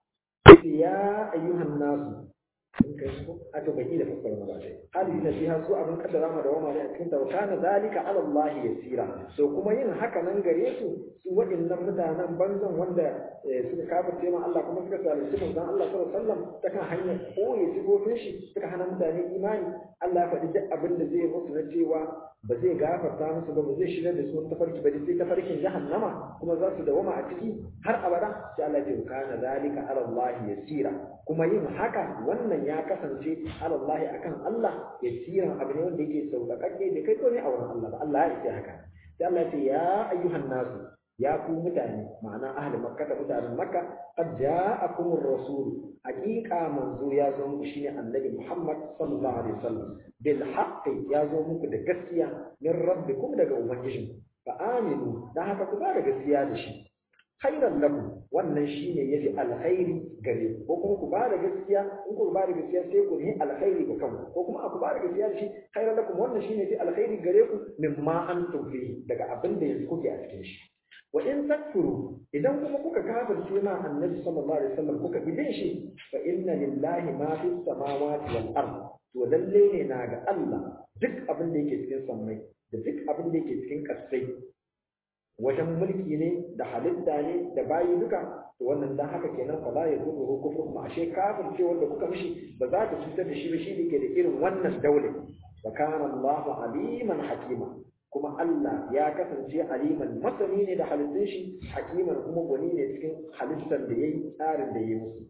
يا أيها الناس a to bai da fassara ba dai hali na fiha su abin kaddara ma da wama ne a cikin ta kana zalika ala Allah yasira so kuma yin haka nan gare su su waɗannan mutanen banzan wanda suka kafirce ma Allah kuma suka zalunci manzon Allah sallallahu alaihi wasallam ta kan hanyar koyi sifofin shi suka hana mutane imani Allah ya faɗi duk abin da zai musu na cewa ba zai gafarta musu ba ba zai shigar da su wani tafarki ba sai tafarkin jahannama kuma za su dawama a ciki har abada sai Allah ya ce kana zalika ala Allah yasira kuma yin haka wannan ya kasance ala Allah akan Allah yasiran abu ne wanda yake sauƙaƙaƙe da kai ne a wurin Allah ba Allah ya ce haka sai Allah ya ce ya ayyuhan nasu ya ku mutane ma'ana ahli makka da mutanen makka qad ja'akumur rasul haqiqa manzo ya zo muku shine annabi muhammad sallallahu alaihi wasallam bil haqqi ya zo muku da gaskiya min rabbikum daga ubangijin fa aminu dan haka ku ba da gaskiya da shi khairan lakum wannan shine yafi alkhairi gare ku ko kuma ku ba da gaskiya in ku ba da gaskiya sai ku yi alkhairi ga kanku ko kuma ku ba da gaskiya da shi khairan lakum wannan shine yafi alkhairi gare ku mimma antum fihi daga abin da yanzu kuke a cikin shi wa in takfuru idan kuma kuka kafirce ma annabi sallallahu alaihi wasallam kuka bidin shi fa inna lillahi ma fi samawati wal ard to lalle ne na ga Allah duk abin da yake cikin sammai da duk abin da yake cikin kasai wajen mulki ne da halitta ne da bayi duka to wannan dan haka kenan fa la yadurru kufru ma ashe kafirce wanda kuka mishi ba za ta cutar da shi ba shi ne ke da irin wannan daule wa kana Allahu aliman hakima kuma Allah ya kasance aliman masani ne da halittun shi hakiman kuma gwani ne cikin halittar da yayi tsarin da yayi musu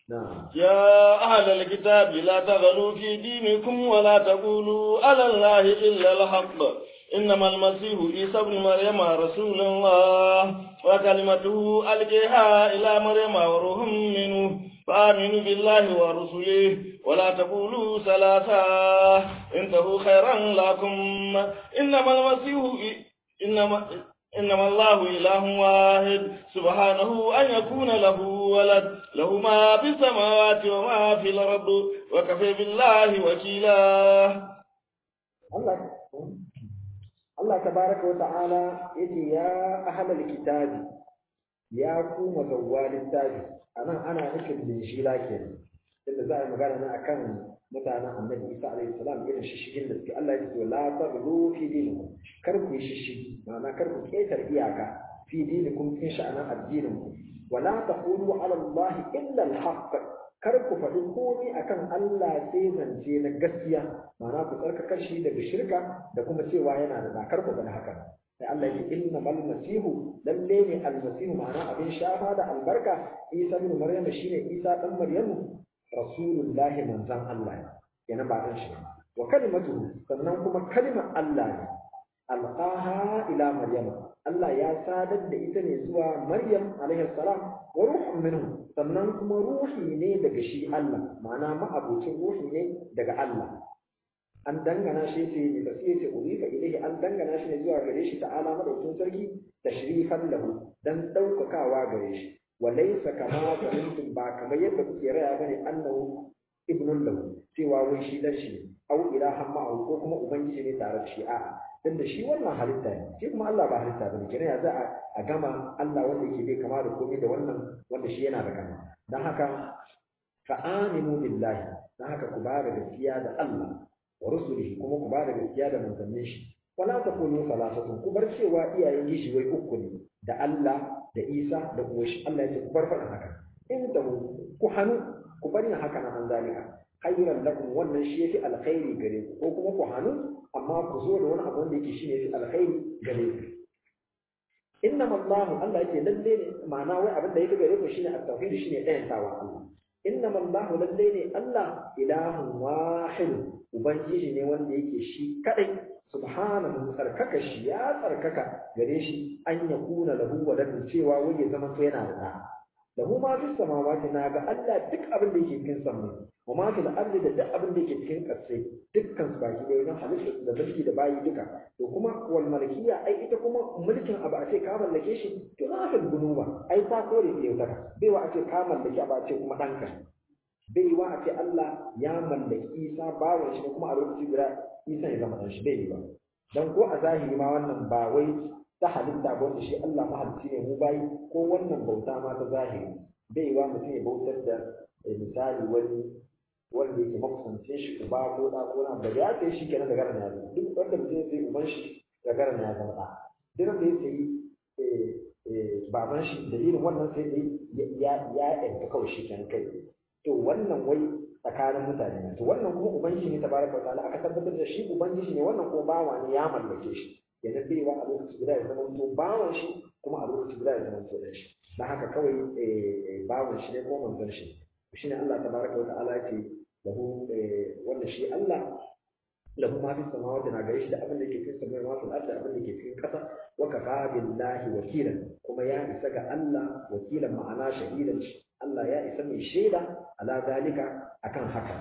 يا أهل الكتاب لا تغلوا في دينكم ولا تقولوا على الله إلا الحق إنما المسيح عيسى ابن مريم رسول الله وكلمته ألقيها إلى مريم وروح منه فآمنوا بالله ورسله ولا تقولوا ثلاثة انتهوا خيرا لكم إنما المسيح إنما إنما الله إله واحد سبحانه أن يكون له ولد له ما في السماوات وما في الأرض وكفى بالله وكيلا Allah Allah tabaraka wa ta'ala yace ya ahlal kitabi ya ku mazawwa littafi anan ana nufin linjila kenan inda za a yi magana ne akan mutanen annabi Isa alaihi salam irin shishigin da suke Allah ya ce la taghlu fi dinikum kar ku yi shishigi ma'ana kar ku ketar iyaka fi dinikum cikin sha'anan addinin ku wala taqulu ala Allah illa al-haqq kar ku faɗi komai akan Allah sai zance na gaskiya ma'ana ku tsarkakar shi daga shirka da kuma cewa yana da kar ku faɗi haka sai Allah ya inna mal masihu lalle ne al masihu ma'ana abin shafa da albarka Isa ibn Maryam shine Isa dan Maryamu rasulullahi manzan Allah yana ba dan shi wa kalimatu sannan kuma kalimar Allah ne alqaha ila Maryam Allah ya sadar da ita ne zuwa Maryam alaihi salam wa ruhun minhu sannan kuma ruhi ne daga shi Allah ma'ana ma'abucin ruhi ne daga Allah an dangana shi ce ne da sai ce ulika ilahi an dangana shi ne zuwa gare shi ta'ala madaukin sarki tashrifan lahu dan daukakawa gare shi wa laysa kama zanantum ba kamar yadda kuke raya bane annahu ibnun lahu cewa wai shi dan shi ne au ilahan ma'ahu ko kuma ubangiji ne tare da shi a'a dan da shi wannan halitta ne shi kuma Allah ba halitta bane kenan ya za a gama Allah wanda yake bai kama da komai da wannan wanda shi yana da kama dan haka fa aminu billahi dan haka ku ba da gaskiya da Allah wa rusulihi kuma ku ba da gaskiya da manzannin shi wala taqulu salasatun ku bar cewa iyayen gishi wai uku ne da Allah da Isa da kuma shi Allah ya ce ku bar faɗin haka in da ku hannu ku bari haka na an zalika khayran lakum wannan shi yafi alkhairi gare ku ko kuma ku hannu amma ku zo da wani abu wanda yake shi ne yafi alkhairi gare ku innama Allah Allah yake lalle ne ma'ana wai abin da yake gare ku shine at-tauhid shine ɗayan tawa Allah innama Allah lalle ne Allah ilahun wahid ubangiji ne wanda yake shi kadai subhanahu tsarkaka shi ya tsarkaka gare shi an ya kuna lahu waladun cewa wai ya zama to yana da da lahu ma fi samawati na ga Allah duk abin da yake cikin sammai wa ma fil ardi da duk abin da yake cikin ƙasai dukkan su baki da wajen halitta da mulki da bayi duka to kuma wal malkiya ai ita kuma mulkin abu a ce ka mallake shi to za ka gunuba ai ta kore ne yau bai wa a ce ka mallaki abu a ce kuma ɗanka bai wa a ce Allah ya mallaki Isa bawan shi kuma a lokaci guda Isa ya zama dan shi bai yi ba dan ko a zahiri ma wannan ba wai ta halitta ba wanda shi Allah mahalicci ne mu bayi ko wannan bauta ma ta zahiri bai wa mutum ya bautar da misali wani wanda yake makusance shi uba ko da ko na da ya kai shi kenan da garan ya zama duk wanda mutum ya sai uban shi da garan ya zama da duk da ya sayi baban shi dalilin wannan sai dai ya ya yanka kawai shi kenan kai to wannan wai tsakanin mutane ne to wannan kuma ubangiji ne tabaraka ta'ala aka tabbatar da shi ubangiji ne wannan kuma bawa ne ya mallake shi yana baiwa a lokaci guda ya zama to bawan shi kuma a lokaci guda ya zama to dan shi dan haka kawai bawan shi ne ko manzon shi shine Allah tabaraka wa ta'ala ce lahu wanda shi Allah lahu ma fi samawati na gare shi da abin da yake cikin samai ma fi ardi abin da yake cikin kasa wa kafa billahi wakilan kuma ya isa ga Allah wakilan ma'ana shahidan Allah ya isa mai shaida ala zalika akan haka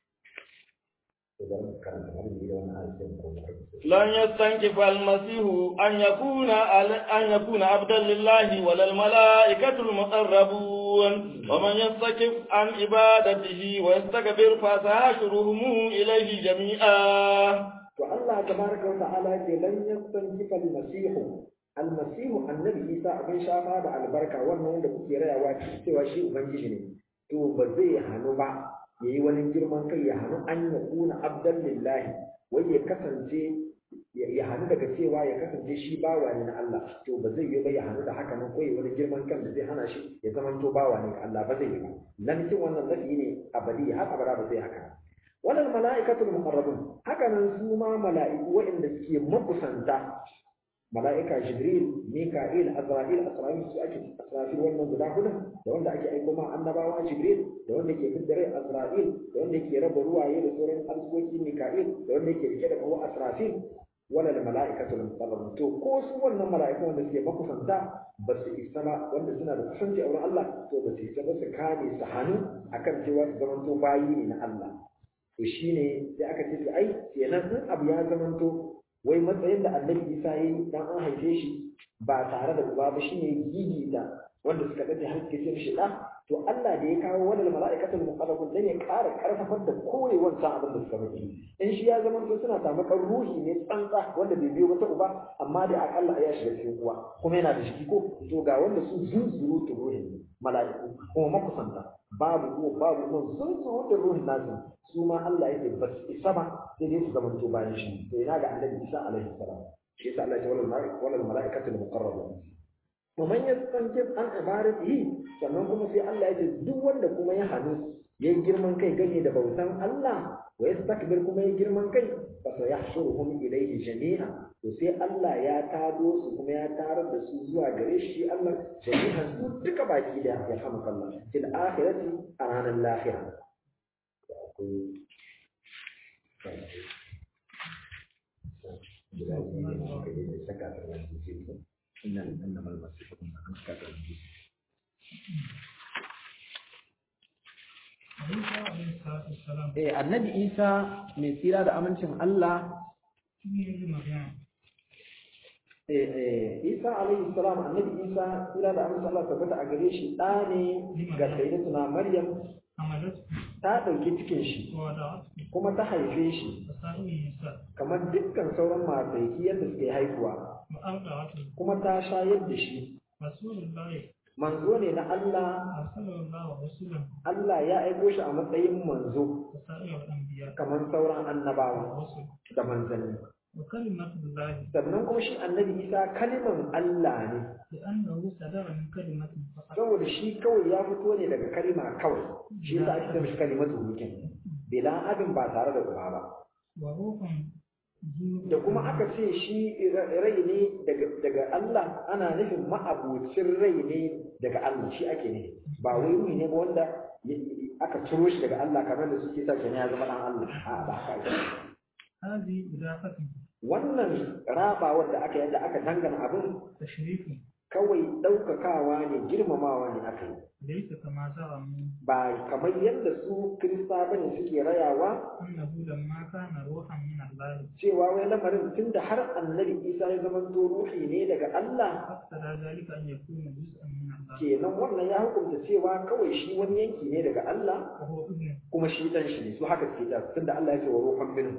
لن يستنكف المسيح أن يكون أن يكون عبدا لله ولا الملائكة المقربون ومن يستكف عن عبادته ويستكبر فسيحشرهم إليه جميعا. والله تبارك وتعالى لن يستنكف المسيح almasihu annabi isa abin shafa da albarka wannan wanda kuke rayawa cewa shi ubangiji ne to ba zai hannu ba yayi wani girman kai ya hannu an ya kuna abdan lillahi wai ya kasance ya hannu daga cewa ya kasance shi bawa ne na Allah to ba zai yi ba ya hannu da haka nan ko wani girman kan da zai hana shi ya zama to bawa ne ga Allah ba zai yi ba nan cin wannan zafi ne abadi har abada ba zai haka wannan mala'ikatul muqarrabun haka nan su ma mala'iku waɗanda suke makusanta mala'ika jibril mika'il azra'il asra'il su ake asrafil wannan guda hudu da wanda ake aiko ma annabawa jibril da wanda ke fidda rai azra'il da wanda ke raba ruwaye da sauran arzikoki mika'il da wanda ke rike da kawo asrafil wala da mala'ikatul muqarrabun to ko su wannan mala'iku wanda suke makusanta ba su isa ba wanda suna da kusanci a wurin Allah to ba su isa ba su kame su hannu akan cewa su zamanto bayi ne na Allah to shine sai aka ce ai kenan in abu ya zamanto wai matsayin da annabi isa ya yi dan an haife shi ba tare da uba ba shine gigi da wanda suka dace har suke ce mishi da to Allah da ya kawo wannan mala'ikatul muqarrabun dan ya ƙara karfafar da kore wancan abin da suka rubuta in shi ya zama to suna samu kan ruhi ne tsantsa wanda bai biyo wata uba amma da akalla ya shiga cikin uwa kuma yana da shi ko to ga wanda su zunzuru to ruhin ne mala'iku kuma makusanta babu ko babu mun zunzuru da ruhin nasu su ma Allah yake ba su isa ba sai dai su zama to bayan shi to ina ga annabi Isa alaihi salam shi yasa Allah ya ce wal mala'ikatul muqarrabun ومن يستنكف عن عبادته sannan kuma sai Allah ya ce duk wanda kuma ya hannu ya yi girman kai gane da bautan Allah wa yastakbir kuma ya girman kai fa sayahshuruhum ilayhi jami'a to sai Allah ya tado su kuma ya tarar da su zuwa gare shi Allah jami'an su duka baki da ya hamka Allah fil akhirati a ranar lahira إنما إنما المسيح ابن مريم كافر Eh, annabi Isa mai tsira da amincin Allah eh eh Isa alaihi salam annabi Isa tsira da amincin Allah tabbata a gare shi da ne ga sayyidatuna Maryam ta ɗauki cikin shi kuma ta haife shi kamar dukkan sauran mataiki yadda suke haihuwa kuma ta shayar da shi manzo ne na Allah Allah ya aiko shi a matsayin manzo kamar sauran annabawa da manzanni sannan kuma shi annabi isa kaliman Allah ne saboda shi kawai ya fito ne daga kalima kawai shi yasa ake mishi kalimatu hukin bila abin ba tare da uba ba da kuma aka ce shi rai ne daga Allah ana nufin ma'abucin rai ne daga Allah shi ake ne ba wai ruhi ne ba wanda aka ciro shi daga Allah kamar da suke sa kenan ya zama dan Allah a ba haka ake wannan rabawar da aka yadda aka dangana abin kawai ɗaukakawa ne girmamawa ne aka yi ba kamar yadda su kirista bane suke rayawa cewa wai lamarin tunda har annabi isa ya zama to ruhi ne daga Allah kenan wannan ya hukunta cewa kawai shi wani yanki ne daga Allah kuma shi dan shi ne su haka suke da tunda Allah ya ce wa ruhan minhu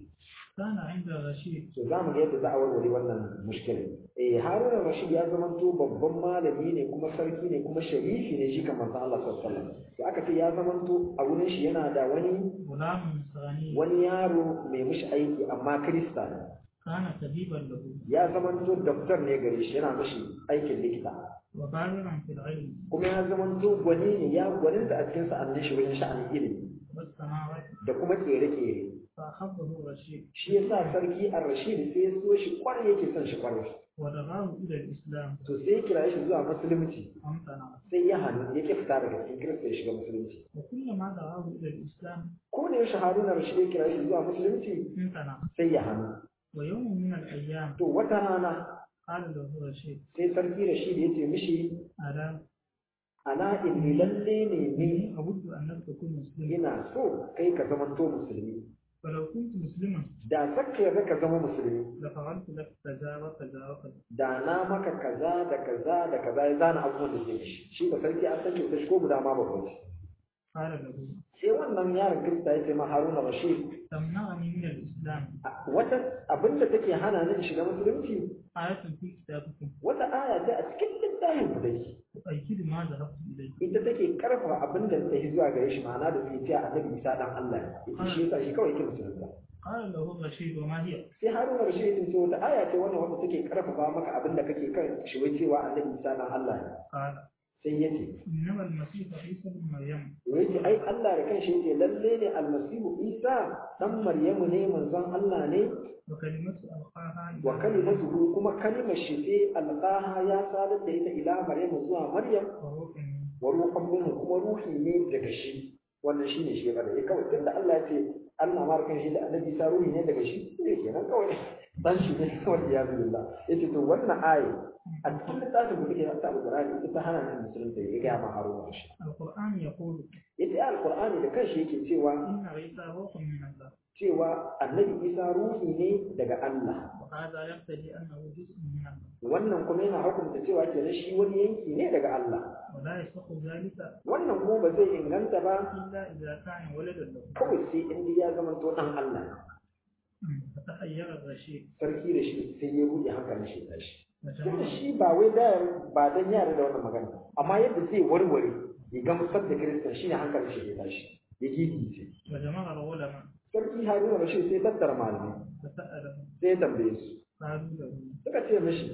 kana inda Rashid to za mu ga yadda za a warware wannan mushkila eh Haruna Rashid ya zama to babban malami ne kuma sarki ne kuma sharifi ne shi kamar sa Allah sallallahu alaihi wasallam to aka ce ya zama to a wurin shi yana da wani gulamun sani wani yaro mai mishi aiki amma Kirista ne kana tabiban lahu ya zama to doctor ne gare shi yana mishi aikin likita wa baliran fil ilm kuma ya zama to gwani ne ya gwaninta a cikin sa'annin shi wajen sha'anin ilimi was samawati da kuma kere-kere fa habbahu Rashid shi yasa sarki ar-Rashid sai ya so shi kwarai yake son shi kwarai wa dagahu ila al-islam to sai ya kira shi zuwa musulunci amtana sai ya hannu ya ke fita daga cikin kirista ya shiga musulunci wa kullama dagahu ila al-islam ko da yaushe haruna rashid ya kira shi zuwa musulunci amtana sai ya hannu wa yawmun min al-ayyam to wata rana qala lahu Rashid sai sarki rashid ya ce mishi ala ana inni lalle ne ni أود أن تكون مسلما ina so kai ka zama to musulmi فلو كنت مسلما da saka yarda ka zama musulmi لفعلت لك كذا وكذا وكذا da na maka kaza da kaza da kaza ya zana abubuwan da zai shi shi ba sarki an san kyautar shi ko guda ma babban shi قال له sai wannan yaron kirista ya ce ma haruna rashid تمنعني من الإسلام wata abin da take hana ni in shiga musulunci آية في كتابكم wata aya ce a cikin littafin ku dai تؤكد ما ذهبت إليه ita take karfafa abin da ta yi zuwa gare shi ma'ana da suke cewa annabi isa dan Allah ne ita shi yasa shi kawai yake musulunta قال له الرشيد وما هي sai haruna rashid ya ce wata aya ce wannan wanda take karfafa maka abin da kake kan shi wai cewa annabi isa dan Allah ne قال sai ya ce إنما المسيح عيسى بن مريم to yace ai Allah da kanshi yace lalle ne almasihu isa dan maryamu ne manzon Allah ne وكلمة ألقاها إلى wa kalimatuhu kuma kalimar shi sai alqaha ya sadar da ita ila maryamu zuwa maryam وروح منه wa ruhan minhu kuma ruhi ne daga shi wannan shine shi kada ya kawai tunda Allah ya ce Allah ma kan shi da annabi sa ruhi ne daga shi ne kenan kawai dan shi ne kawai ya billah yace to wannan ayi a cikin littafin da kake ta alqur'ani ita ta hana ni musulunta ya ga ma haruna shi القرآن يقول yace alqur'ani da kanshi yake cewa إن عيسى روح من الله cewa annabi isa ruhi ne daga Allah وهذا يقتضي أنه جزء من الله wannan kuma yana hukunta cewa kenan shi wani yanki ne daga Allah ولا يصح ذلك wannan kuma ba zai inganta ba إلا إذا كان ولدا له kawai sai in ya zama to dan Allah فتحير الرشيد sarki da shi sai ya buɗe hankalin shi tashi tunda وجمع shi ba wai da ba dan yara da wannan magana amma yadda zai warware ya gamsar da kiristan shine hankalin shi ya tashi ya gigice وجمع العلماء sarki haruna rashid sai tattara malamai فسألهم sai ya tambaye su قالوا له suka ce mishi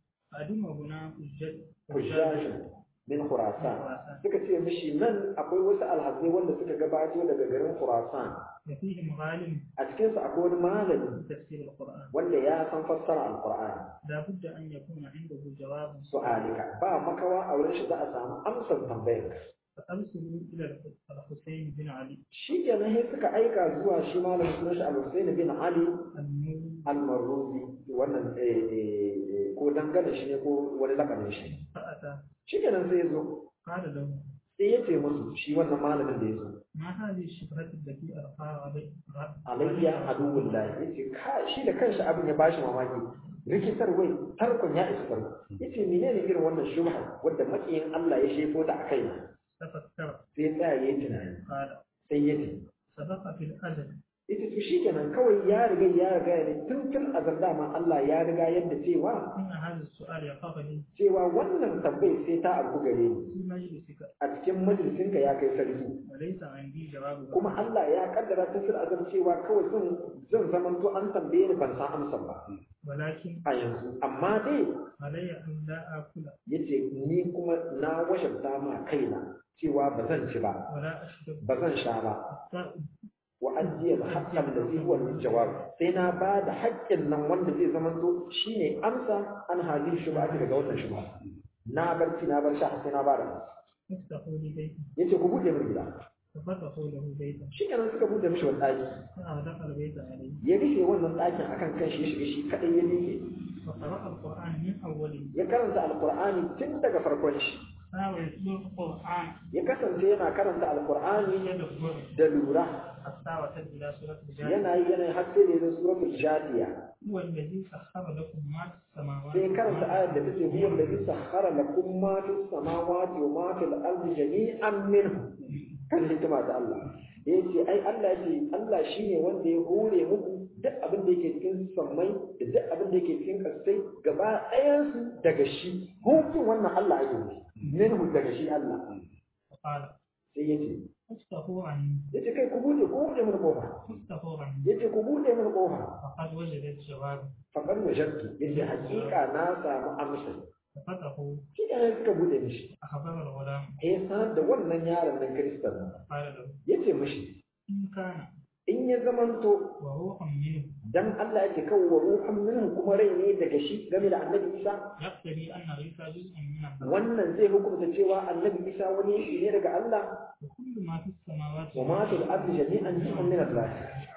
أدم هنا حجة hujjajin min khurasan suka ce mishi nan akwai wasu alhazai wanda suka gabato daga garin khurasan وفيهم عالم a cikin su akwai wani malami تفسير القرآن wanda ya san fassara alqur'ani لا بد أن يكون عنده جواب su'alika ba makawa a wurin shi za a samu amsar tambayar ka فأرسلوا إلى الحسين بن علي shi kenan sai suka aika zuwa shi malamin sunan shi al-Husayn bin Ali النور al-Marruzi wannan eh, eh, eh, ko dangane shi ne ko wani lakanin shi فأتى shi kenan sai ya zo قال له sai ya ce musu shi wannan malamin da ya zo ما هذه الشبهة التي ألقاها علي alayya aduwwul lahi yace ka shi da kanshi abin ya bashi mamaki rikitar wai tarkon ya isa tarko yace menene irin wannan shubha wanda makiyin Allah ya shefo ta akai na تفكر sai ya tsaya yayin tunani قال sai ya ce سبق في الأزل yace to shikenan kawai ya riga ya riga ne tun tun azal dama Allah ya riga yadda cewa إن هذا السؤال يقع لي cewa wannan tambayar sai ta abu gare ni في مجلسك a cikin majalisinka ya kai sarki وليس عندي جواب kuma Allah ya kaddara ta fil azal cewa kawai zan zan zaman to an tambaye ni ban san amsar ba ولكن a yanzu amma dai علي أن لا آكل yace ni kuma na wajabta ma kaina cewa ba zan ci ba ولا أشرب ba zan sha ba حتى wa ajiya haqqan da zai huwa jawab sai na ba da haƙƙin nan wanda zai zama to shine amsa an hadin shubha daga wannan shubha na barci na bar sha sai na ba da amsa افتحوا لي بيتا yace ku bude min gida ففتحوا له بيتا shi kenan suka bude mishi wani ɗaki فأغلق البيت عليه ya rufe wannan ɗakin akan kan shi ya shiga shi kaɗai ya miƙe فقرأ القرآن من أوله ya karanta alƙur'ani tun daga farkon shi حاول يتلو القرآن ya kasance yana karanta alƙur'ani يدبر da lura حتى وصل إلى سورة الجاهل yana yi yana yi har sai da ya zo suratul jadiya هو الذي سخر لكم ما في السماوات sai karanta ayar da take huwa allazi sakhara lakum ma fis samawati wa ma fil ardi jami'an minhu kan hikima ta Allah yace ai Allah ce Allah shine wanda ya hore muku duk abin da yake cikin sammai da duk abin da yake cikin kasai gaba ɗayan su daga shi hukun wannan Allah ake yi minhu daga shi Allah فقال sai yace افتحوا عني yace kai ku bude ku bude mun kofa افتحوا عني yace ku bude mun kofa فقد وجدت جواب faqad wajadtu yace hakika na samu amsa ففتحوا shi ne suka bude mishi أخبر الغلام ya sanar da wannan yaron nan Kiristan قال له ya ce mishi إن كان in ya zamanto وروح منه dan Allah yake kawo wa ruhun minhu kuma rai ne daga shi game da annabi Isa يقتضي أن عيسى جزء من الله wannan zai hukunta cewa annabi Isa wani yanki ne daga Allah وكل ما في السماوات wa ma fil ardi jami'an juz'un min Allah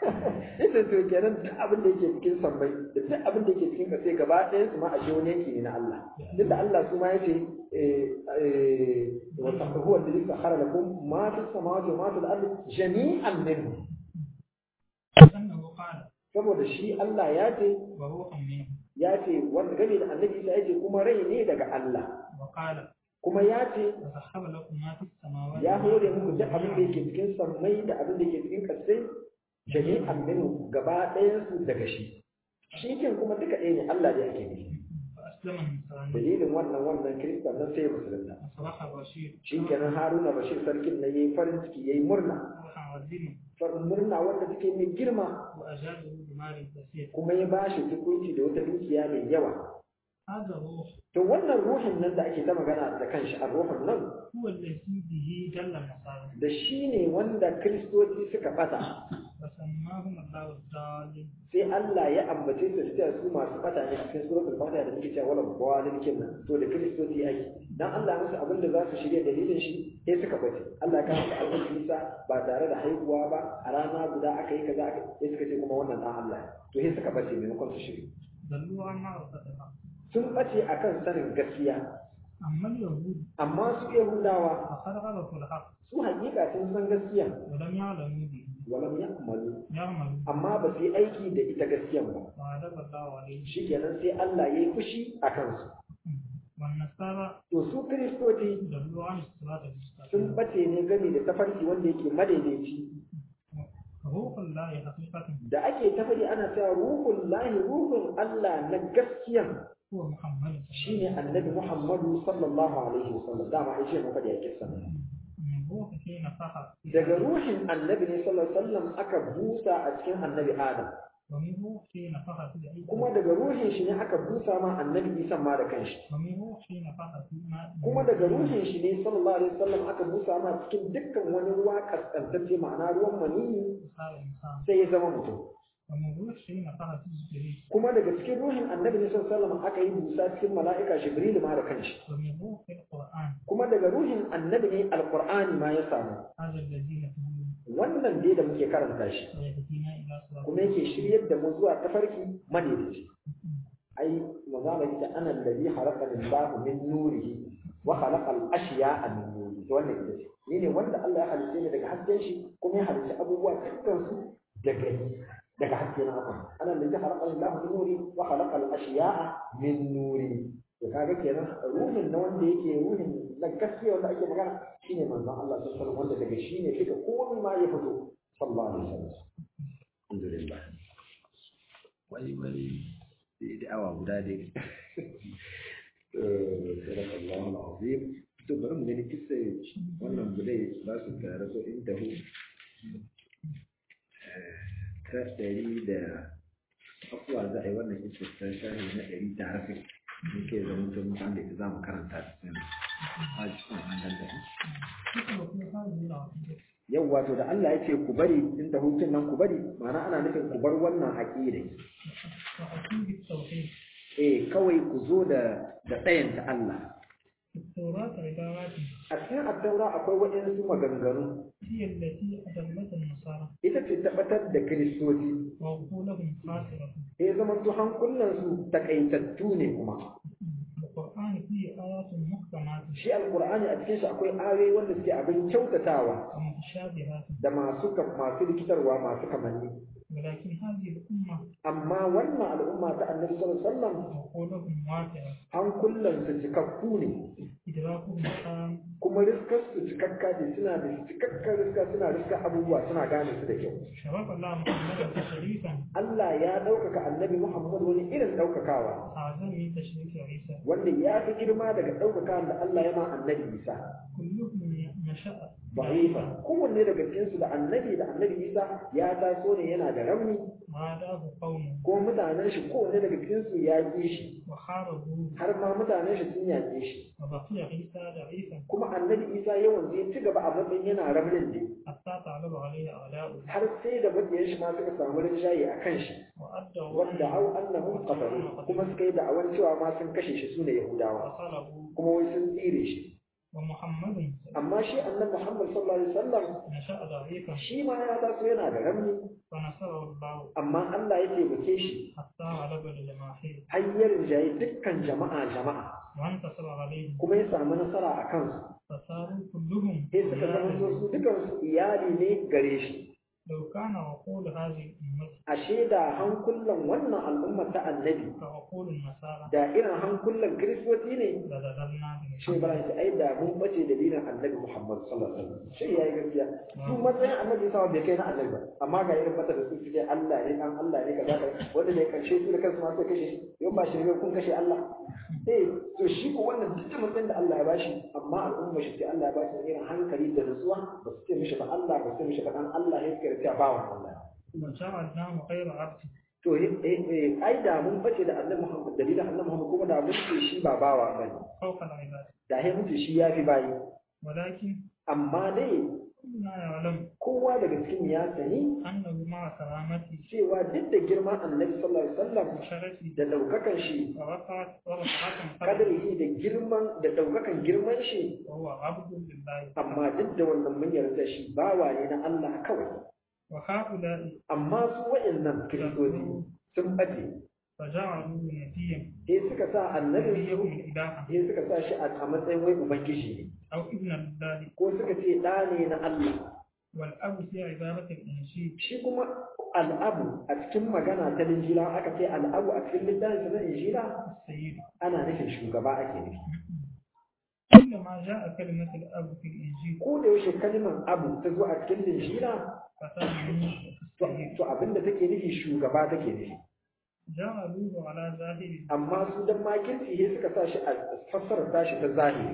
ita to kenan duk abin da yake cikin sammai da duk abin da yake cikin kasai gaba ɗayan su ma a ce wani yanki ne na Allah duk da Allah su ma yace eh eh wa huwa alladhi sakhara lakum ma fis samawati wa ma fil ardi jami'an minhu أنه قال saboda shi Allah ya ce وروح منه ya ce wanda game da annabi Isa ya ce kuma rai ne daga Allah وقال kuma ya ce وسخر لكم ما في السماوات ya hore muku duk abin da yake cikin sammai da abin da yake cikin kasai jami'an minhu gaba ɗayan su daga shi shi kin kuma duka ɗaya ne Allah ne ake nufi فأسلم النصراني dalilin wannan wannan kiristan nan sai musulunta وصبح الرشيد shi kenan Haruna Bashir sarkin nan yayi farin ciki yayi murna فرحا عظيما farin murna wanda take mai girma وأجابه بمال كثير kuma ya bashi tukunci da wata dukiya mai yawa هذا الروح to wannan ruhin nan da ake ta magana da kanshi a ruhin nan هو الذي به جل النصارى da shi ne wanda kiristoci suka bata وسماهم الله الضالين sai Allah ya ambace su da su masu bata ne cikin suratul fatiha da muke cewa wala balin kinna to da kiristoci ake dan Allah musu abin da za su shirya dalilin shi sai suka bace Allah ka musu abin Isa ba tare da haihuwa ba a rana guda aka yi kaza aka sai suka ce kuma wannan dan Allah ne. to sai suka bace maimakon su shirya ضلوا عن معرفة الحق sun bace akan sanin gaskiya أما اليهود amma su Yahudawa فقد عرفوا الحق su hakika sun san gaskiya ولم يعلموا به walam ya'malu يعمل amma ba su yi aiki da ita gaskiyan ba وعذب الله عليه shikenan sai Allah ya yi fushi a kansu والنصارى to su kiristoci ضلوا عن الصراط sun المستقيم bace ne game da tafarki wanda yake madaidaici روح الله حقيقة da ake tafari ana cewa ruhun lahi ruhun Allah na gaskiyan هو محمد shine annabi Muhammadu sallallahu alaihi wasallam dama ai ce mu faɗi a kissa من روح في نفخ daga ruhin annabi ne sallallahu alaihi wasallam aka busa a cikin annabi Adam ومن روح في نفخ في عيسى kuma daga ruhin shi ne aka busa ma annabi Isa ma da kanshi ومن روح في نفخ في ماء kuma daga ruhin shi ne sallallahu alaihi wasallam aka busa ma cikin dukkan wani ruwa kaskantacce ma'ana ruwan maniyyi صار إنسان sai ya zama mutum ومن روح في نفخ في جبريل kuma daga cikin ruhin annabi ne sallallahu alaihi wasallam aka yi busa cikin mala'ika Jibril ma da kanshi ومن روح في القرآن kuma daga ruhin annabi ne alqur'ani ma ya samu هذا الذي نتمنى wannan dai da muke karanta shi ويهدينا إلى صراط kuma yake shiryar da mu zuwa tafarki madaidaici ai mazala ita ana alladhi khalaqa Allahu min nurihi wa khalaqa al-ashya'a min nurihi to wannan ita ce ni ne wanda Allah ya halice ni daga hasken shi kuma ya halice abubuwa dukkan su daga daga haske na abu ana alladhi khalaqa Allahu min nuri wa khalaqa al-ashya'a min nuri to kaga kenan ruhin na wanda yake ruhin na gaskiya wanda ake magana shine manzon Allah sallallahu alaihi wasallam wanda daga shi ne duka komai ma ya fito sallallahu alaihi wasallam alhamdulillah wai wai sai da awa guda dai sadaka Allah al-azim to bari mu gani kissa wannan budai ba su tare so in tahu ta ɗari da afuwa za a yi wannan kissa ta shahi na ɗari ta harfi muke zama ta mutum da ita za mu karanta ta sai a cikin wannan da yau wato da Allah ya ce ku bari in ta hutun nan ku bari ma'ana ana nufin ku bar wannan aƙidai وأتوا بالتوحيد eh kawai ku zo da da ɗayanta Allah في التوراة عبارات a cikin attaura akwai waɗansu maganganu هي التي أدلت النصارى ita ce tabbatar da kiristoci وعقولهم خاسرة ya zama to hankulansu takaitattu ne kuma القرآن فيه آيات محكمات shi alkur'ani a cikin shi akwai ayoyi wanda suke abin kyautatawa ومتشابهات da masu ka- masu rikitarwa masu kamanni ولكن هذه الأمة amma wannan al'umma ta annabi sallallahu alaihi wasallam عقولهم واسعة hankulansu cikakku ne إدراكهم تام kuma riskar su cikakka ne suna da cikakkar riska suna riska abubuwa suna gane su da kyau شرف الله محمدا تشريفا Allah ya ɗaukaka annabi Muhammad wani irin ɗaukakawa أعظم من تشريف عيسى wanda ya fi girma daga ɗaukaka da Allah ya ma annabi Isa كلهم نشأ da'ifa kowanne daga cikinsu da annabi da annabi Isa ya taso ne yana da rauni عاداه قومه ko mutanen shi kowanne daga cikinsu ya ƙi shi وحاربوه har ma mutanen shi sun yaƙe shi وبقي عيسى ضعيفا kuma annabi Isa yawan zai ci gaba a matsayin yana raunin ne حتى تعلم عليه أعداؤه har sai da mabiyan shi ma suka samu rinjaye a kan shi وأدوا wanda au annahum qatalu kuma suka yi da'awan cewa ma sun kashe shi sune Yahudawa وصلبوا kuma wai sun tsire shi ومحمد amma shi annabi Muhammad sallallahu alaihi wasallam نشأ ضعيفا shi ma ya taso yana da rauni فنصره الله amma Allah ya taimake shi حتى غلب للجماهير har ya rinjaye dukkan jama'a jama'a وانتصر عليهم kuma ya samu nasara a kansu فصاروا كلهم sai suka zama so su dukansu iyali ne gare shi لو كان عقول هذه الأمة ashe da hankulan wannan al'ummar ta annabi كعقول النصارى da irin hankulan kiristoci ne لذللنا shi ba shi ai da mun bace dalilin annabi Muhammad sallallahu alaihi wasallam shi yayi gaskiya su matsayin annabi sa bai kai na annabi ba amma ga irin fata da su suke Allah ne dan Allah ne kaza kaza wanda ne karshe su da kansu ma sai kashe shi yau ba shi ne kun kashe Allah eh to shi ko wannan duk matsayin da Allah ya bashi amma al'umma shi sai Allah ya bashi irin hankali da nutsuwa ba su ce mishi ba Allah ba su ce mishi ba dan Allah ne suka rike bawan Allah وجعلناه غير عبد to eh eh ai da mun bace da annabi Muhammad dalilin annabi Muhammad kuma da mun ce shi ba bawa bane فوق العباد da he mun ce shi yafi bayi ولكن amma dai كلنا يعلم kowa daga cikin ya sani أنه مع كرامته cewa duk da girman annabi sallallahu alaihi wasallam وشرفه da daukakan shi ورفعت ورفعت قدره kadarihi da girman da daukakan girman shi وهو عبد لله amma duk da wannan mun yarda shi bawa ne na Allah kawai وهؤلاء amma su wayannan kiristoci sun bace فجعلوا نبيا sai suka sa annabi نبيهم إلها sai suka sa shi a a matsayin wai ubangiji ne أو ابن الله ko suka ce ɗa ne na Allah والأب في عبارة الإنجيل shi kuma al'abu a cikin magana ta linjila aka ce al'abu a cikin littafin na injila السيد ana nufin shugaba ake nufi كلما جاء كلمة الأب في الإنجيل ko da yaushe kalmar abu ta zo a cikin linjila فتعني to السيد to abinda take nufi shugaba take nufi جعلوه على ظاهره amma su dan makirci sai suka sa shi a fassarar tashi ta zahiri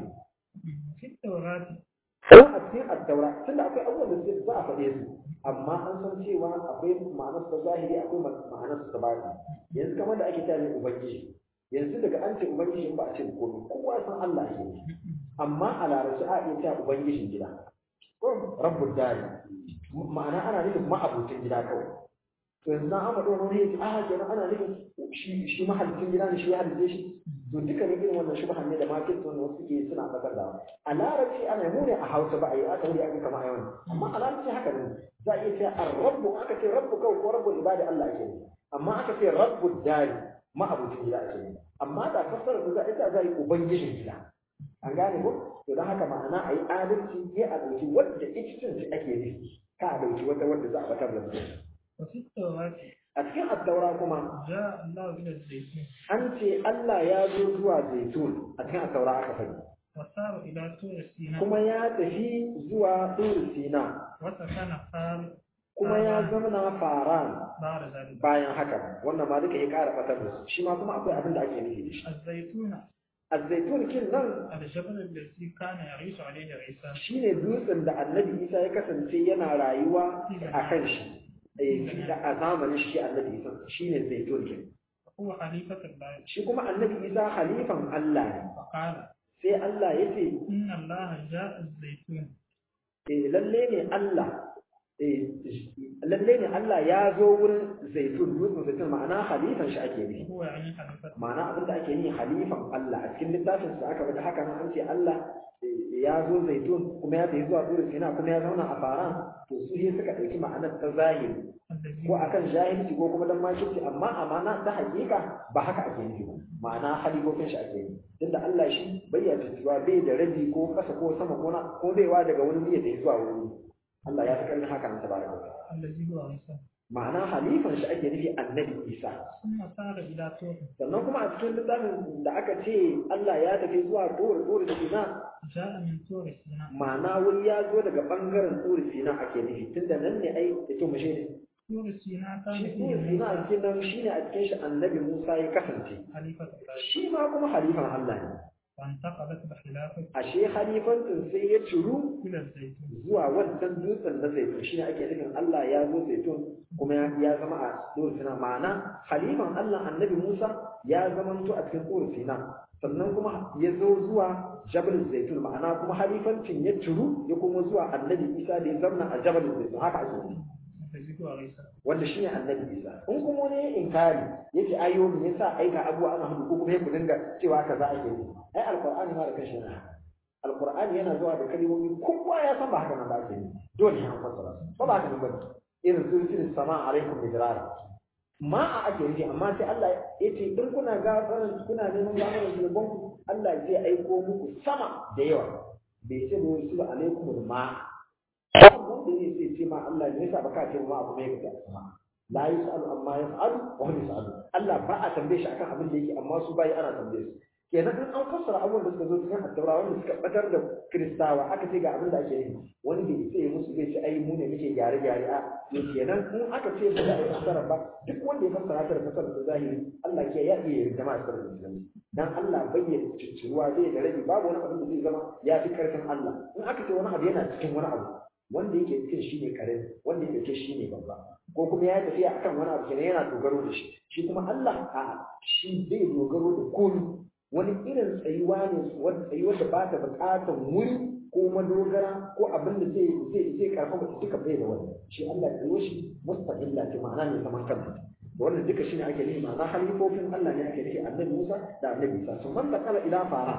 في التوراة ko a cikin addaura tunda akwai abubuwan da za a faɗe su amma an san cewa akwai ma'anar ta zahiri akwai ma'anar ta baki yanzu kamar da ake cewa ne ubangiji yanzu daga an ce ubangiji ba a ce komai kowa san Allah ke ne amma a larabci a iya cewa ubangijin gida ko rabbul dari ma'ana ana nufin ma'abucin gida kawai to yanzu na amma ɗora wani yace a kenan ana nufin shi shi mahalicin gida ne shi ya halice shi to duka ne irin wannan shubhan ne da market wanda wasu suke suna bakar da a larabci ana mu ne a hausa ba a yi aka wuri aka kama yawan amma a larabci haka ne za a iya cewa ar-rabbu aka ce rabbu kawai ko rabbul ibadi Allah ake ne amma aka ce rabbud dari ma'abucin gida ake ne amma da fassara da za a ita za a yi ubangijin gida an gane ko to don haka ma'ana a yi adalci ne a ɗauki wadda ita ce ake nufi ka a ɗauki wata wadda za a batar da mutum وفي التوراة a cikin addaura kuma جاء الله إلى الزيتون an ce Allah ya zo zuwa zaitun a cikin addaura aka faɗi وسار إلى طور سيناء kuma ya tafi zuwa Tur Sina وسكن قال kuma ya zamana faran بعد ذلك bayan haka wannan ma duka ya ƙara ɓatar da su shi ma kuma akwai abin da ake nufi da shi الزيتون azzaitun kin nan الجبل الذي كان يعيش عليه عيسى shine dutsen da annabi isa ya kasance yana rayuwa a kan shi eh, a zamanin shi annabi isa shine zaitun kin هو خليفة الله shi kuma annabi isa khalifan Allah ne فقال sai Allah ya ce إن الله جاء الزيتون eh, lalle ne Allah eh, lalle ne Allah ya zo wurin zaitun dutsen zaitun ma'ana khalifan shi ake nufi هو يعني خليفة ma'ana abin da ake yi halifan Allah a cikin littafin sa aka bada haka nan an ce Allah eh, ya zo zaitun kuma ya tafi zuwa Turu Sina kuma ya zauna a faran to su ne suka ɗauki ma'anar ta zahiri الذي ko akan jahilci ko kuma dan makirci amma amana ta hakika ba haka ake nufi ba ma'ana halifofin shi ake yi tunda Allah shi bai ya cewa bai da rabi ko kasa ko sama ko na ko baiwa daga wani wuri ya tafi zuwa wani wuri. Allah ya fi karnin haka nan tabaraka wa ta'ala. الذي هو عيسى ma'ana halifan shi ake nufi annabi Isa ثم سار إلى طور sannan kuma a cikin littafin da aka ce Allah ya tafi zuwa Tur Tur Sina جاء من طور سيناء ma'ana wuri ya zo daga bangaren Tur Sina ake nufi tunda nan ne ai ito mu shi طور سيناء كان shi فيه Tur Sina a موسى cikin nan shine a cikin shi annabi Musa ya kasance خليفة الله shi ma kuma halifan Allah ne وانتقلت بخلافة ashe halifantin sai ya ciru إلى الزيتون zuwa wancan dutsen na zaitun shine ake nufin Allah ya zo zaitun kuma ya ya zama a Tur Sina ma'ana halifan Allah annabi Musa ya zamanto a cikin Tur Sina sannan kuma ya zo zuwa Jabal Zaitun ma'ana kuma halifancin ya ciru ya kuma zuwa annabi Isa da ya zamna a Jabal Zaitun haka ake nufi الذي هو عيسى wanda shine annabi Isa in kuma wani ya inkari yace ayo me yasa aika abuwa ana hudu ko kuma ya ku dinga cewa kaza ake yi ai alqur'ani ma da kanshi yana haka alqur'ani yana zuwa da kalmomi kowa ya san ba haka nan ba ake yi dole ne an fassara su ba ba haka nan ba irin sulsul sama alaikum bidrara ma a ake yi amma sai Allah ya ce in kuna gafaran kuna neman gafaran zunuban ku Allah zai aiko muku sama da yawa bai ce da yusul alaikum ma wanda ne sai ce ma Allah ne yasa baka ce ma abu mai kaza sama la yusalu amma yaf'alu wa hum yusalu Allah ba a tambaye shi akan abin da yake amma su bai ana tambaye su kenan in an fassara abubuwan da suka zo cikin attaura wanda suka batar da kristawa aka ce ga abin da ake yi wani bai ce musu bai ce ai mu ne muke gyare gyare a to kenan in aka ce ba za a yi fassara ba duk wanda ya fassara ta da fassara ta zahiri Allah ke ya iya yarda ma fassara da zahiri dan Allah bayyana cicciruwa zai da rabi babu wani abin da zai zama ya fi karfin Allah in aka ce wani abu yana cikin wani abu wanda yake cikin shi ne karami wanda yake cikin shi ne babba ko kuma ya tafiya akan wani abu kenan yana dogaro da shi shi kuma Allah a shi zai dogaro da komai wani irin tsayuwa ne wani tsayuwar da ba ta buƙatar wuri ko madogara ko abin da zai zai zai karfafa ta duka bai da wani shi Allah ya yi shi mustaqilla ce ma'ana ne zaman kanta wannan duka shine ake nufi ma'ana halifofin Allah ne ake nufi annabi Musa da annabi Isa sun man kala ila fara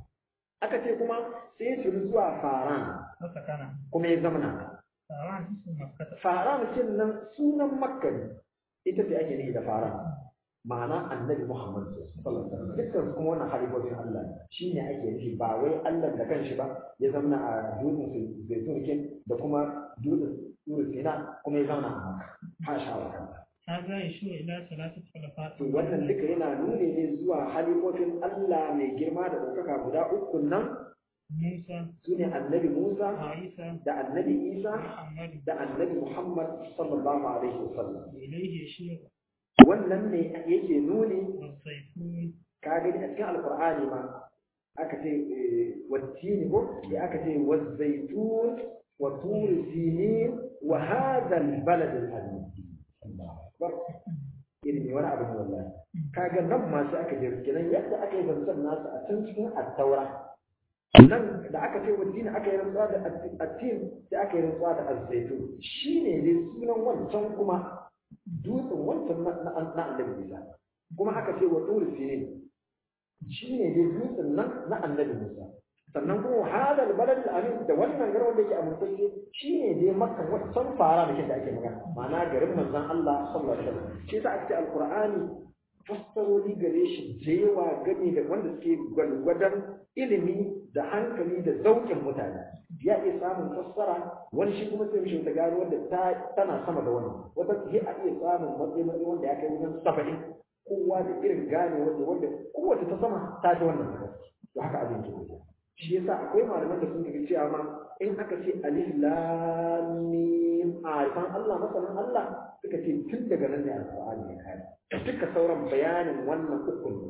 aka ce kuma sai ya shiru zuwa faran وسكن kuma ya zamana فأراد اسم مكة faran kin nan sunan makka ne ita ce ake nufi da faran ma'ana annabi Muhammad sallallahu alaihi wasallam dukkan su kuma wannan halifofin Allah ne shine ake nufi ba wai Allah da kanshi ba ya zamana a dutsen zaitun kin da kuma dutsen Turu Sina kuma ya zauna a Makka hasha wa kansa هذا يشير إلى ثلاثة خلفاء to wannan duka yana nuni ne zuwa halifofin Allah mai girma da ɗaukaka guda uku nan موسى su ne annabi Musa وعيسى da annabi Isa ومحمد da annabi Muhammad sallallahu alaihi wasallam وإليه يشير wannan ne yake nuni والزيتون ka gani a cikin alqur'ani ma aka ce wattini ko da aka ce wazaitun wa tur sinin wa hadha albalad alamin Allahu akbar ilimi wani abu ne wallahi kaga nan ma sai aka je kenan yadda aka yi zancen nasu a can cikin attaura nan da aka ce wattini aka yi rantsuwa da attin sai aka yi rantsuwa da azzaitun shine dai sunan wancan kuma dutsen wancan na na annabi Isa kuma aka ce wa tur sinin shi ne dai dutsen nan na annabi Musa sannan kuma hadal balad amin da wannan garin da yake amintacce shi ne dai makka wancan fara da da ake magana ma'ana garin manzon Allah sallallahu alaihi wasallam shi yasa ake alqur'ani fassaroli gare shi da yawa gani da wanda suke gwalgwadon ilimi da hankali da zaukin mutane ya iya samun fassara wani shi kuma sai mishi ta gano wanda ta tana sama da wani wata sai a iya samun matsayi matsayi wanda ya kai wajen saba'in kowa da irin gane wanda wanda kowace ta sama ta ji wannan haka to haka abin ke tafiya shi yasa akwai malaman da sun ga cewa ma in aka ce alif lam mim arifan Allah masalan Allah suka ce tun daga nan ne alqur'ani ya kare duka sauran bayanin wannan ukun ne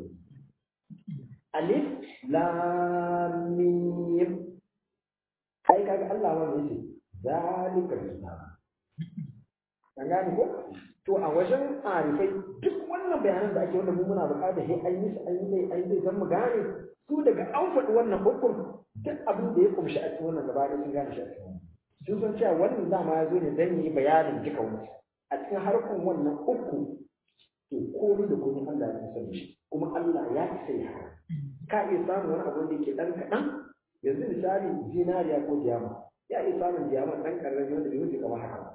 alif lam mim kai kaga Allah wanda yake zalika kitab an gane ko to a wajen arifai duk wannan bayanan da ake wanda mu muna bukata sai an yi an yi an yi zan mu gane su daga an faɗi wannan hukum duk abin da ya kumshi a cikin wannan gaba sun gane shi a cikin sun san cewa wannan dama ya zo ne zan yi bayanin duka wani a cikin harkar wannan uku to komai da komai Allah ya san shi kuma Allah ya isa ya haka ka iya samun wani abu da yake dan kaɗan yanzu misali zinariya ko diyama ya iya samun diyama dan ƙarami wanda bai wuce kamar haka ba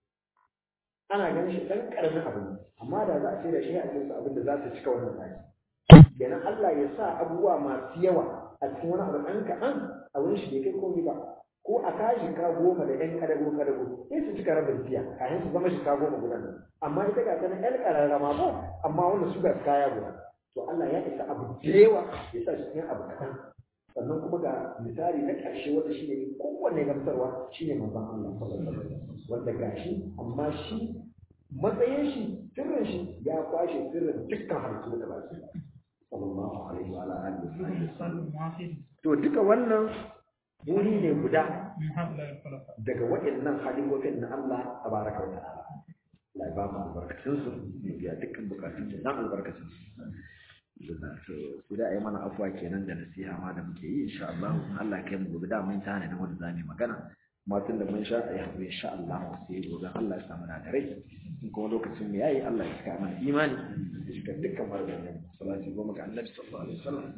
ana ganin shi ɗan ƙaramin abu ne amma da za a ce da shi a cikin abin da za su cika wannan tsari kenan Allah ya sa abubuwa masu yawa a cikin wani abu ɗan kaɗan a wurin shi bai kai komai ba ko a kashi ka goma da ɗan ƙadago ƙadago sai su cika rabin tiya kafin su zama shika goma guda nan amma ita ga ta ƴan ƙararrama ko amma wanda su ga kaya guda to Allah ya isa abu da yawa ya sa shi cikin abu kaɗan sannan kuma ga misali na ƙarshe wanda shi ne kowanne gamsarwa shi ne manzon Allah sallallahu alaihi wasallam wanda gashi amma shi matsayin shi sirrin shi ya kwashe sirrin dukkan halittu da baki sallallahu alaihi wa alihi wasallam مثال واحد to duka wannan wuri ne guda من هؤلاء الخلفاء daga waɗannan halifofin na Allah tabaraka wa ta'ala Allah ya ba mu albarkacin su ya dukkan bukatun mu dan albarkacin su da to sai da ayi mana afwa kenan da nasiha ma da muke yi insha Allah Allah kai mu gobe da mun tana da wanda zamu yi magana amma tun da mun sha ayi hakuri insha Allah sai gobe Allah ya samu na da rai in kuma lokacin mu yayi Allah ya saka mana imani da shiga dukkan marzanin salati goma ga Annabi sallallahu alaihi wasallam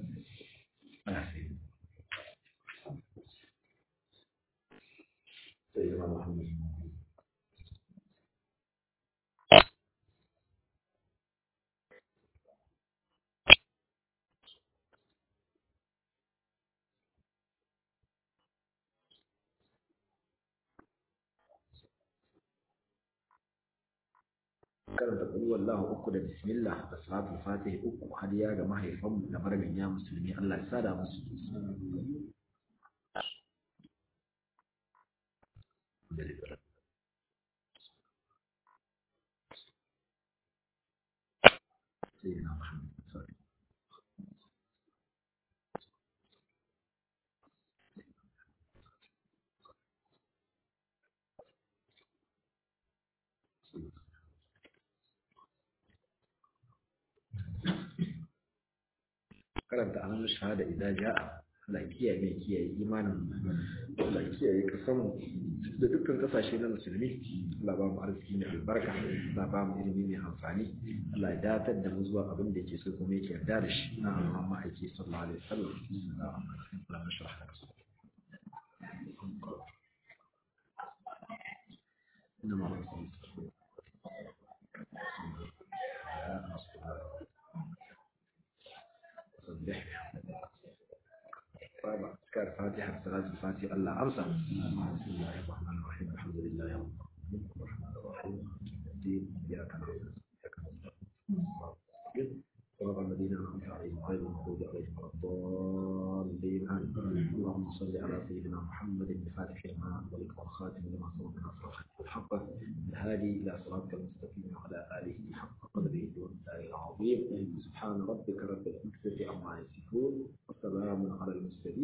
سيدنا محمد karanta kuli wallahu uku da bismillah da salatul fatih uku hadiya ga mahaifanmu da marganya musulmi Allah ya sada musu سيدنا محمد صلى الله karanta anan shahada idan ja'a Allah ya kiyaye mai kiyaye imanin Allah ya kiyaye kasan da dukkan kasashe na musulmi Allah ba mu arziki mai albarka Allah ba mu ilimi mai amfani Allah ya datar da mu zuwa abin da yake so kuma yake yarda da shi na Muhammad ake sallallahu alaihi wasallam Allah ya shirya ka إنما صبح طيب أذكار فاتحة salatul fati Allah amsa bismillahir rahmanir rahim alhamdulillahi rabbil alamin arrahmanir rahim iyyaka na'budu wa iyyaka nasta'in صراط الذين أنعمت عليهم غير المغضوب عليهم ولا الضالين آمين اللهم صل على سيدنا محمد الفاتح لما أغلق والخاتم لما سبق ناصر الحق الهادي إلى صراطك المستقيم وعلى آله حق قدره والدار العظيم سبحان ربك رب العزة عما يصفون وسلام على المرسلين